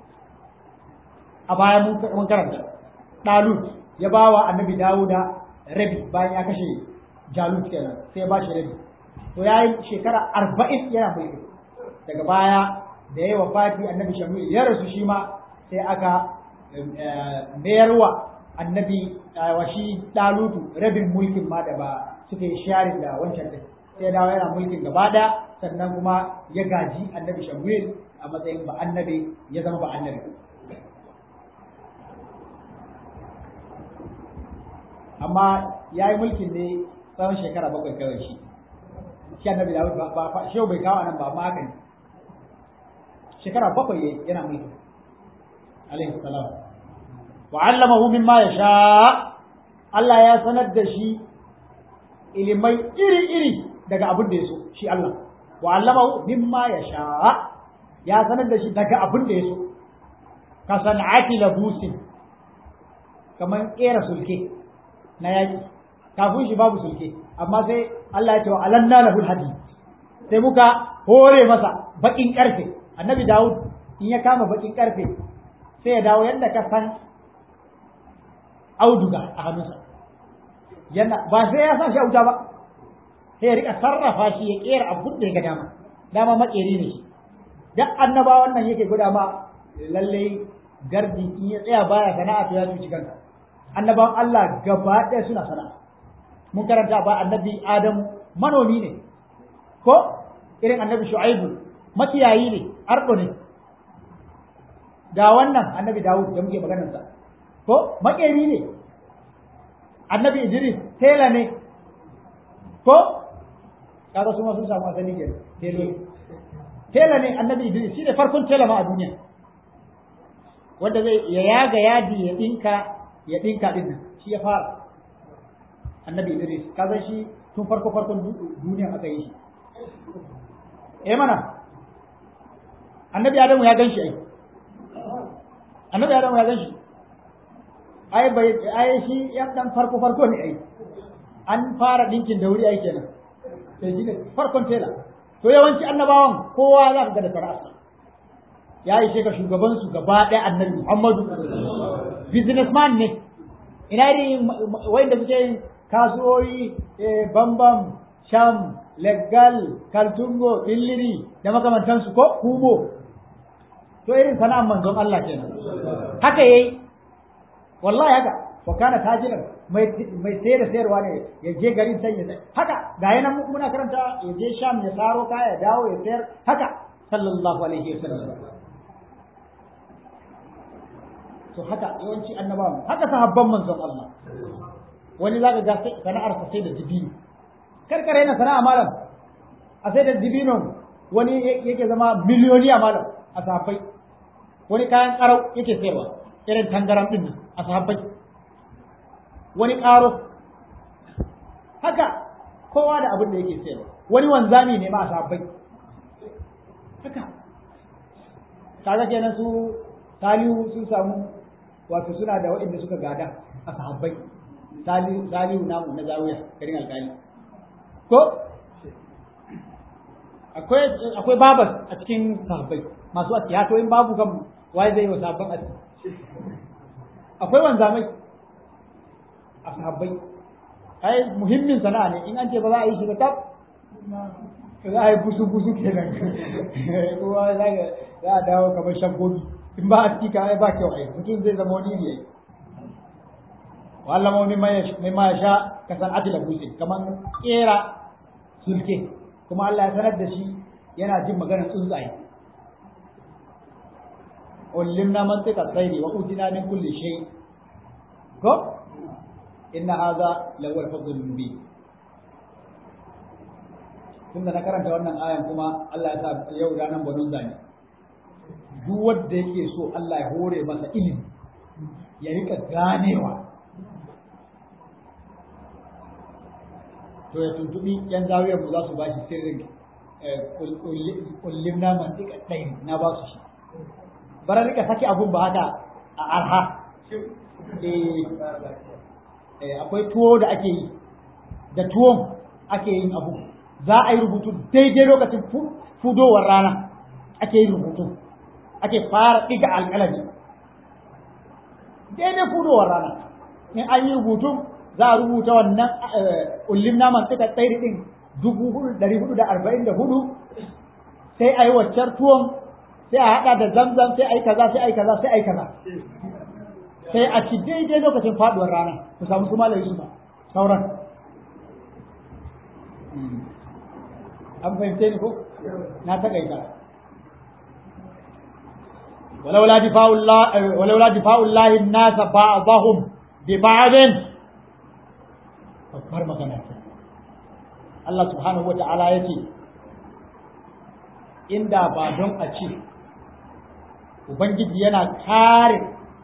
Speaker 1: a bayan mun karanta dalut ya ba wa annabi dawuda rabi bayan ya kashe jalut kenan sai ba shi rabi to ya yi shekara arba'in yana mulki daga baya da ya yi wafati annabi shamil ya rasu shi ma sai aka mayarwa annabi wa shi dalutu rabin mulkin ma da ba suka yi sharin da wancan din sai dawo yana mulkin gaba ɗaya sannan kuma ya gaji annabi shamil a matsayin ba annabi ya zama ba annabi amma ya yi mulkin ne tsawon shekara bakwai kawai shi shi annabi Dawud ba ba shi bai kawo nan ba amma haka ne shekara bakwai yana mulki alaihi salam wa allamahu mimma yasha Allah ya sanar da shi ilimai iri-iri daga abin da ya so shi Allah wa allamahu mimma yasha ya sanar da shi daga abin da ya so ka san'ati labusin kamar kera sulke na yaki kafin shi babu sulke amma sai Allah ya ce wa alanna lahul hadid sai muka hore masa bakin karfe annabi Dawud in ya kama bakin karfe sai ya dawo yadda ka san auduga a hannunsa yana ba sai ya sa shi auta ba sai ya rika sarrafa shi ya kera abun da ya ga dama dama makeri ne shi duk annabawan nan yake guda ma lalle gardi in ya tsaya baya sana'a to ya cuci kanka annabawan Allah gaba ɗaya suna sana'a mun karanta ba annabi Adam manomi ne ko irin annabi Shu'aibu makiyayi ne ardo ne ga wannan annabi Dawud da muke maganar sa ko makeri ne annabi Idris tela ne ko kaga su ma sun samu asali ke telo tela ne annabi Idris shi ne farkon tela ma a duniya wanda zai ya yaga yadi ya dinka ya dinka din nan shi ya fara annabi Idris kaga shi tun farko farkon duniya aka yi shi eh mana annabi Adamu ya gan shi ai annabi Adamu ya gan shi ai bai ai shi ya dan farko farko ne ai an fara dinkin da wuri ai kenan sai shi ne farkon tela to yawanci annabawan kowa za ka ga da sana'a ya yi sheka shugaban su gaba ɗaya annabi Muhammadu businessman ne ina irin wanda suke yin kasuwoyi bambam sham legal kaltungo illiri da makamantansu ko kumo to irin sana'an manzon Allah kenan haka yayi wallahi haka wa kana tajiran mai mai sayar da sayarwa ne ya je garin sai ya haka ga yana muna karanta ya je sham ya saro kaya ya dawo ya sayar haka sallallahu alaihi wasallam to haka yawanci annabawa haka sahabban manzon Allah wani zaka ga sana'ar sa sai da dibino karkare na sana'a malam a sai da dibino wani yake zama miliyoniya malam a sahabbai wani kayan karau yake sayarwa irin tangaram din nan a sahabbai wani karo haka kowa da abin da yake sayarwa wani wanzami ne ma a sahabbai haka kaga kenan su talihu sun samu wato suna da waɗanda suka gada a sahabbai talihu namu na zawiya garin alkali ko akwai akwai babas a cikin sahabbai masu aski ya to in babu kan waye zai yi wa sahabban aski akwai wanzamai a sahabbai ai muhimmin sana'a ne in an ce ba za a yi shi ba tab za a yi busu busu kenan kowa za a dawo kamar shabbobi in ba a cika ai ba kyau ai mutum zai zama wani ne wallan mu mai ma sha ka san adila busi kaman kera sulke kuma Allah ya sanar da shi yana jin maganar tsuntsaye ullimna mantiqa tsairi wa utina min kulli shay ko inna hadha lawal fadlul mubin tunda na karanta wannan ayan kuma Allah ya sa yau ranar banon zane duk wanda yake so Allah ya hore masa ilimi ya rika ganewa to ya tuntubi yan zawiyar mu za su bashi sirrin kullum na mantika ɗaya na ba su shi bara rika saki abun ba haka a arha akwai tuwo da ake yi da tuwon ake yin abu za a yi rubutu daidai lokacin fudowar rana ake yin rubutu ake fara ɗiga alƙalami daidai fudowar rana in an yi rubutu za a rubuta wannan ullim naman suka tsairi ɗin dubu hudu ɗari hudu da arba'in da hudu sai a yi waccar tuwon sai a haɗa da zamzam sai a yi kaza sai a yi kaza sai a yi kaza sai a ci daidai lokacin faɗuwar rana ku samu su malayi su sauran an fahimce ni ko na taƙaita ولولا دفاع الله ولولا دفاع الله الناس بعضهم ببعض babbar magana ce Allah subhanahu wa ta'ala ya ce inda ba don a ce Ubangiji yana kare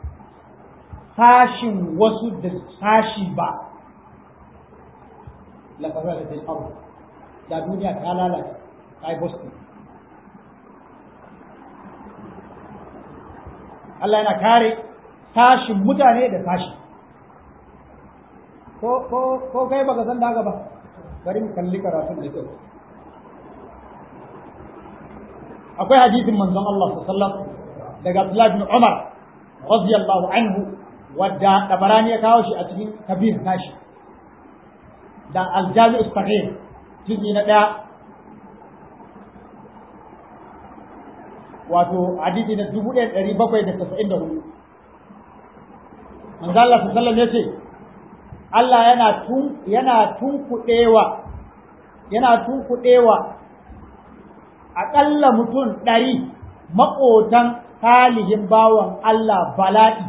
Speaker 1: sashin wasu da sashi ba lafazar da abu da duniya ta lalata ta yi boston Allah yana kare sashin mutane da sashi ko kai baka san da haka ba bari mu kalli karatun da kyau akwai hadisin manzon Allah sallallahu daga Abdullah bin Umar radiyallahu anhu wadda Tabarani ya kawo shi a cikin kabir nashi da Al-Jami' Sahih jiki na ɗaya wato hadisi na dubu ɗaya ɗari bakwai da tasa'in da hudu manzo Allah sallallahu ya ce Allah yana tun yana tunkuɗewa yana tunkuɗewa aƙalla mutum ɗari maƙotan salihin bawan Allah bala'i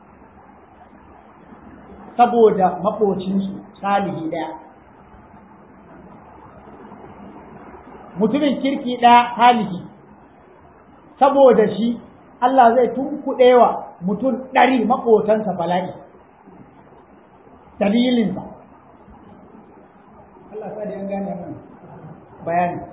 Speaker 1: saboda maƙocinsu salihi ɗaya mutumin kirki ɗaya salihi saboda shi Allah zai tunkuɗewa mutum ɗari maƙotansa bala'i dalilinsa Allah sa da yan gane mun bayani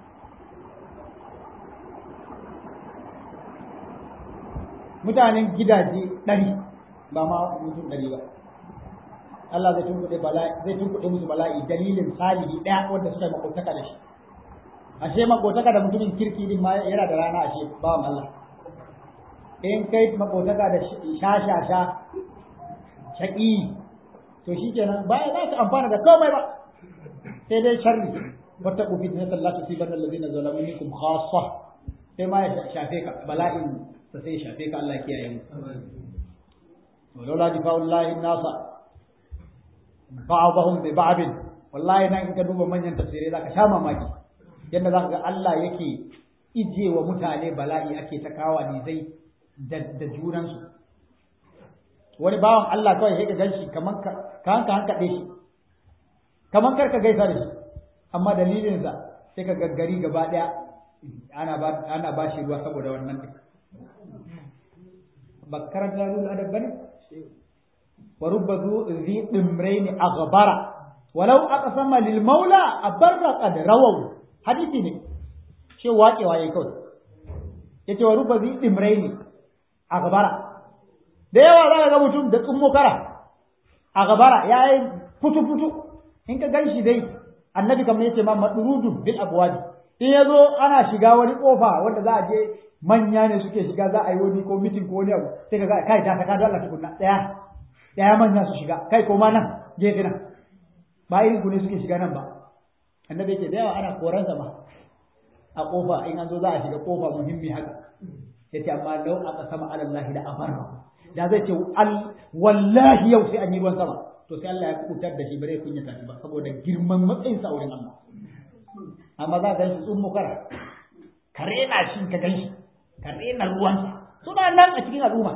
Speaker 1: mutanen gidaje ɗari ba ma mutum ɗari ba Allah zai tunkuɗe bala'i zai tunkuɗe musu bala'i dalilin salihi ɗaya wanda suka yi makotaka da shi ashe makotaka da mutumin kirki din ma yana da rana ashe bawan Allah in kai makotaka da sha sha sha shaƙi to shi kenan baya za ta amfana da komai ba sai dai sharri wata ku fitna sallatu fi banal ladina zalamu minkum khassa sai ma ya shafe ka bala'in sa sai shafe ka Allah kiyaye mu walaula difa'ullahi nasa ba'dahum bi ba'd wallahi nan in ka duba manyan tafsirai zaka sha mamaki yadda zaka ga Allah yake ije wa mutane bala'i ake ta kawa ni zai da junansu wani bawan Allah kawai sai ka ganshi kaman ka hanka hankaɗe shi kaman kar ka gaisa da shi amma dalilin sa sai ka gaggari gaba ɗaya ana ba ana ba shi ruwa saboda wannan din ba karanta ruwa adab bane wa rubba zi dimrain aghbara walau aqsama lil maula abarra qad rawaw hadisi ne shi waƙewa yayi kawai yace wa rubba zi dimrain aghbara da yawa za ka ga mutum da tsummo kara a gabara ya yi futu-futu in ka gan shi dai annabi kamar yace ma madurudun bil abwabi in ya zo ana shiga wani kofa wanda za a je manya ne suke shiga za a yi wani ko mitin ko wani abu sai ka ga kai ta ka Allah tukunna daya daya manya su shiga kai ko ma nan gefe nan ba irin ku ne suke shiga nan ba annabi yake da yawa ana koransa ma a kofa in an zo za a shiga kofa muhimmi haka yace amma lau aka sama alallahi da abarra da zai ce wallahi yau sai an yi ruwan sama to sai Allah ya kutar da shi bare kunya tafi ba saboda girman matsayin sa wurin Allah amma za ka shi tsummo kara ka rena shi ka ganshi ka rena ruwan suna nan a cikin al'umma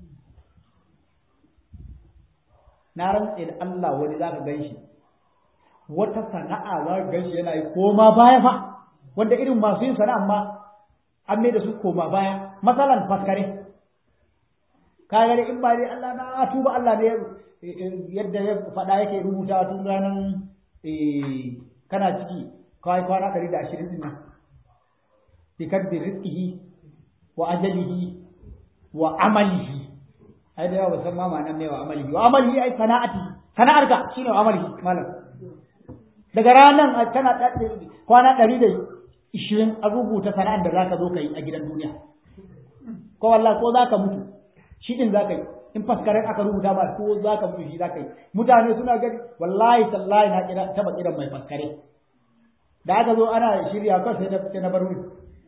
Speaker 1: na rantse da Allah wani za ka ganshi wata sana'a za ka ganshi yana yi koma baya fa wanda irin masu yin sana'a ma an mai da su koma baya matsalan faskare ka gani in ba dai Allah na tuba Allah ne yadda ya faɗa yake rubuta tun ranar kana ciki kawai kwana ɗari da ashirin ɗin nan bikar da rizkihi wa ajalihi wa amalihi ai da yawa ba san ma ma'anar mai wa amalihi wa amalihi ai sana'ati sana'arka shine wa amalihi malam daga ranar kana kwana ɗari da ishirin a rubuta sana'ar da zaka zo ka yi a gidan duniya ko wallahi ko zaka mutu shi din zaka yi in faskaren aka rubuta ba ko zaka mutu shi zaka yi mutane suna gani wallahi tallahi na kira taba kiran mai faskare da aka zo ana shirya kawai sai na sai na bar wuri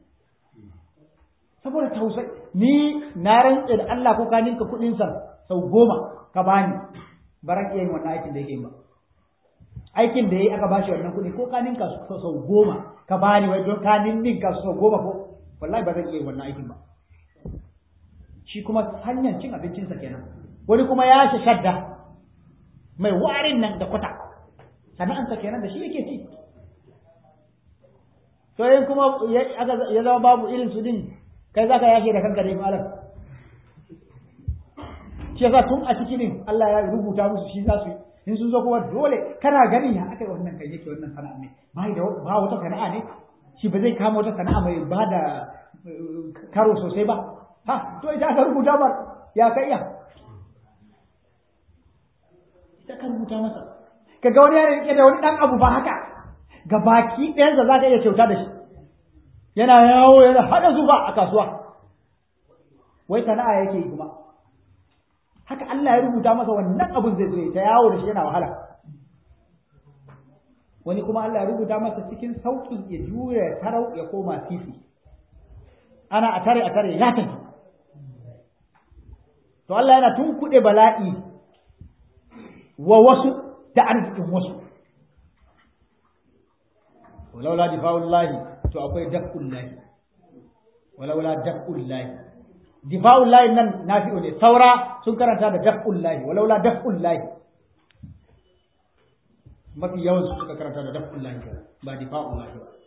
Speaker 1: saboda tausayi ni na rantse da Allah ko ka ninka kuɗin sa sau goma ka bani baran iya yin wannan aikin da yake yi ba aikin da yayi aka bashi wannan kuɗi ko ka ninka su sau goma ka bani wai don ka ninka su sau goma ko wallahi ba zan iya yin wannan aikin ba shi kuma hanyar cin abincinsa kenan wani kuma ya shi shadda mai warin nan da kwata sana'ansa kenan da shi yake ci to yin kuma ya zama babu irin su din kai zaka yashe da kanka ne malam shi yasa tun a cikin din Allah ya rubuta musu shi za su yi in sun zo kuma dole kana gani ya aka wannan kai yake wannan sana'a ne ba da ba wata sana'a ne shi ba zai kama wata sana'a mai ba da karo sosai ba ha to ita aka rubuta ba ya kai ya ita ka rubuta masa kaga wani yana rike da wani dan abu ba haka ga baki ɗayansa za ka iya kyauta da shi yana yawo yana haɗa zuba a kasuwa wai sana'a yake yi kuma haka Allah ya rubuta masa wannan abun zai zo ta yawo da shi yana wahala wani kuma Allah ya rubuta masa cikin sauƙi ya jure tarau ya koma sisi ana a tare a tare ya tafi to Allah yana tunkuɗe bala'i wa wasu da arzikin wasu walaula difa'ullahi to akwai daf'ullahi walaula daf'ullahi difa'ullahi nan nafi'u ne saura sun karanta da daf'ullahi walaula daf'ullahi mafi yawan su suka karanta da daf'ullahi ba difa'ullahi ba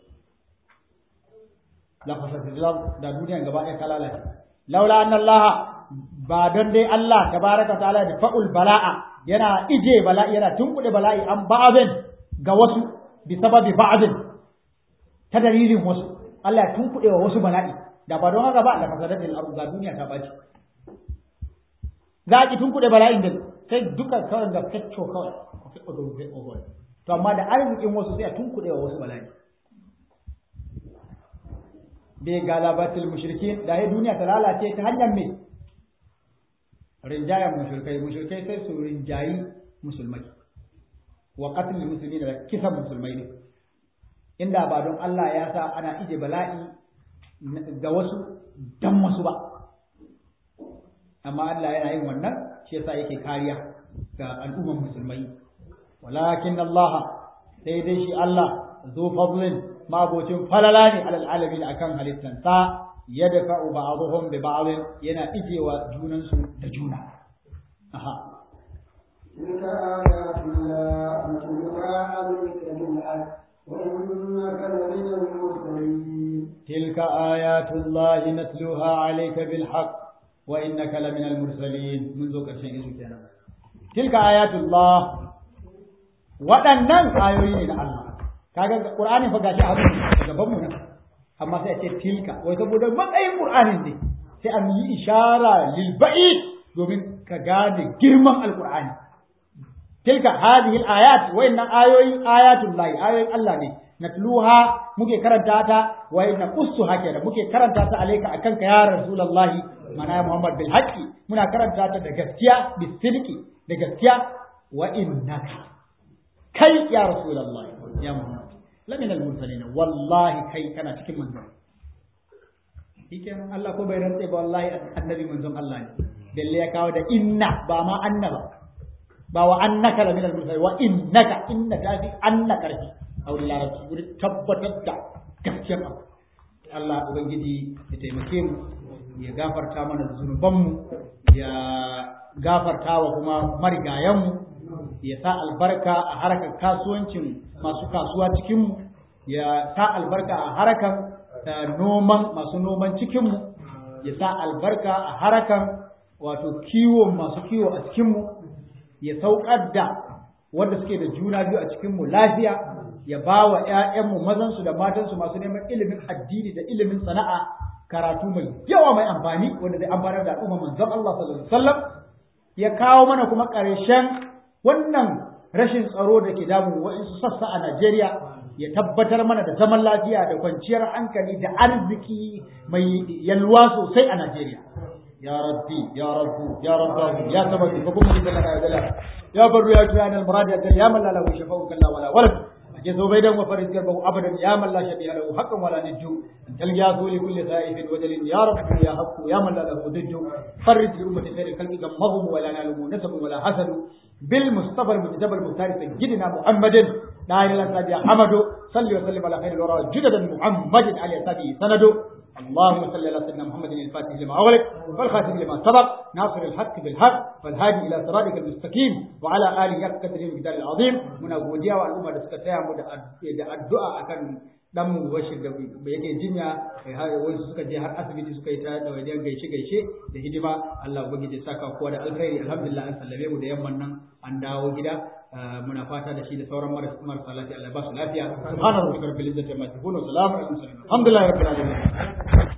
Speaker 1: la fasatil da duniya gaba ɗaya ta lalace laula anna Allah ba don dai Allah tabaraka ta'ala da fa'ul bala'a yana ije bala'i yana tunkuɗe bala'i an ba'abin ga wasu bi sababi ba'abin ta dalilin wasu Allah ya tunkuɗe wa wasu bala'i da ba don haka ba da fasadatin abu ga duniya ta baci za a ki tunkuɗe bala'in da sai duka kawai ga fecco kawai to amma da arzikin wasu sai a tunkuɗe wa wasu bala'i bai galabatil mushrikin da ya duniya ta lalace ta hanyar me rinjayen mushrikai mushrikai sai su rinjayi musulmai wa qatl muslimin da kisan musulmai ne inda ba don Allah ya sa ana ije bala'i ga wasu dan wasu ba amma Allah yana yin wannan shi yasa yake kariya ga al'umman musulmai walakin Allah sai dai shi Allah zu fadlin mabocin falala ne alal alamin akan halittansa yadfa'u ba'dhum bi ba'd yana ijewa junan su da juna aha
Speaker 2: تلك آيات الله نتلوها عليك بالحق وإنك لمن المرسلين
Speaker 1: تلك آيات الله نتلوها عليك بالحق وإنك لمن المرسلين منذ كرشين إذن تلك آيات الله waɗannan ayoyi ne na Allah kaga Qur'ani fa gashi a gaban mu nan amma sai a ce tilka wai saboda matsayin Qur'anin ne sai an yi ishara lil ba'id domin ka gane girman alqur'ani tilka hadhihi al-ayat wa inna ayoyi ayatul lahi ayoyin Allah ne natluha muke karanta ta wa inna qussu hake da muke karanta ta alayka akan ka ya rasulullahi mana Muhammad bil haqqi muna karanta ta da gaskiya bis sidqi da gaskiya wa innaka kai ya rasulullahi ya Muhammad lamin al-mursalin wallahi kai kana cikin manzon shikenan Allah ko bai rantse ba wallahi annabi manzon Allah ne dalle ya kawo da inna ba ma annaba ba wa annaka la minal mursalin wa innaka inna ta fi anna karfi a wurin larabci wurin tabbatar da gaskiyar abu Allah ubangiji ya taimake mu ya gafarta mana zunubanmu ya gafarta wa kuma marigayanmu ya sa albarka a harkar kasuwancin masu kasuwa cikinmu ya sa albarka a harkar noman masu noman cikinmu ya sa albarka a harkar wato kiwo masu kiwo a cikinmu ya saukar da wanda suke da juna biyu a cikinmu lafiya ya ba wa ‘ya'yanmu mazansu da matansu masu neman ilimin addini da ilimin sana'a karatu mai yawa mai amfani wanda zai amfanar da al'umma manzon Allah sallallahu alaihi wasallam ya kawo mana kuma ƙarshen wannan rashin tsaro da ke damu waɗansu sassa a Najeriya ya tabbatar mana da zaman lafiya da kwanciyar hankali da arziki mai yalwa sosai a Najeriya يا ربي يا رب يا رب يا سبب فكم من لنا يا دلا يا بر يا جوان المراد يا يا من لا له شفاء كلا ولا ولد جزو بيدا وفرج قلبه ابدا يا من لا شبيه له حق ولا نجو انت الجاز لكل خائف وجل يا رب يا حق يا من لا له ضد فرج لأمة خير الخلق غمهم ولا نالهم نسب ولا حسد بالمصطفى المجتبى المختار سيدنا محمد لا اله الا الله يا حمد صل وسلم على خير الورى جددا محمد على يسابه سند اللهم صل على سيدنا محمد الفاتح لما أغلق والخاتم لما سبق ناصر الحق بالحق والهادي إلى صراطك المستقيم وعلى آله حق قدره المقدار العظيم من godiya wa al'umma da suka taya mu da addu'a akan dan mu bashir da yake jinya wasu suka je har asibiti suka yi ta dawaidiyar gaishe gaishe da hidima Allah ubangiji saka kowa da alkhairi alhamdulillah an sallame mu da yamman nan an dawo gida muna fata da shi da sauran marasa lafiya Allah ba su lafiya subhanallahi rabbil izzati amma yasifun wa salamun alal mursalin alhamdulillahi rabbil alamin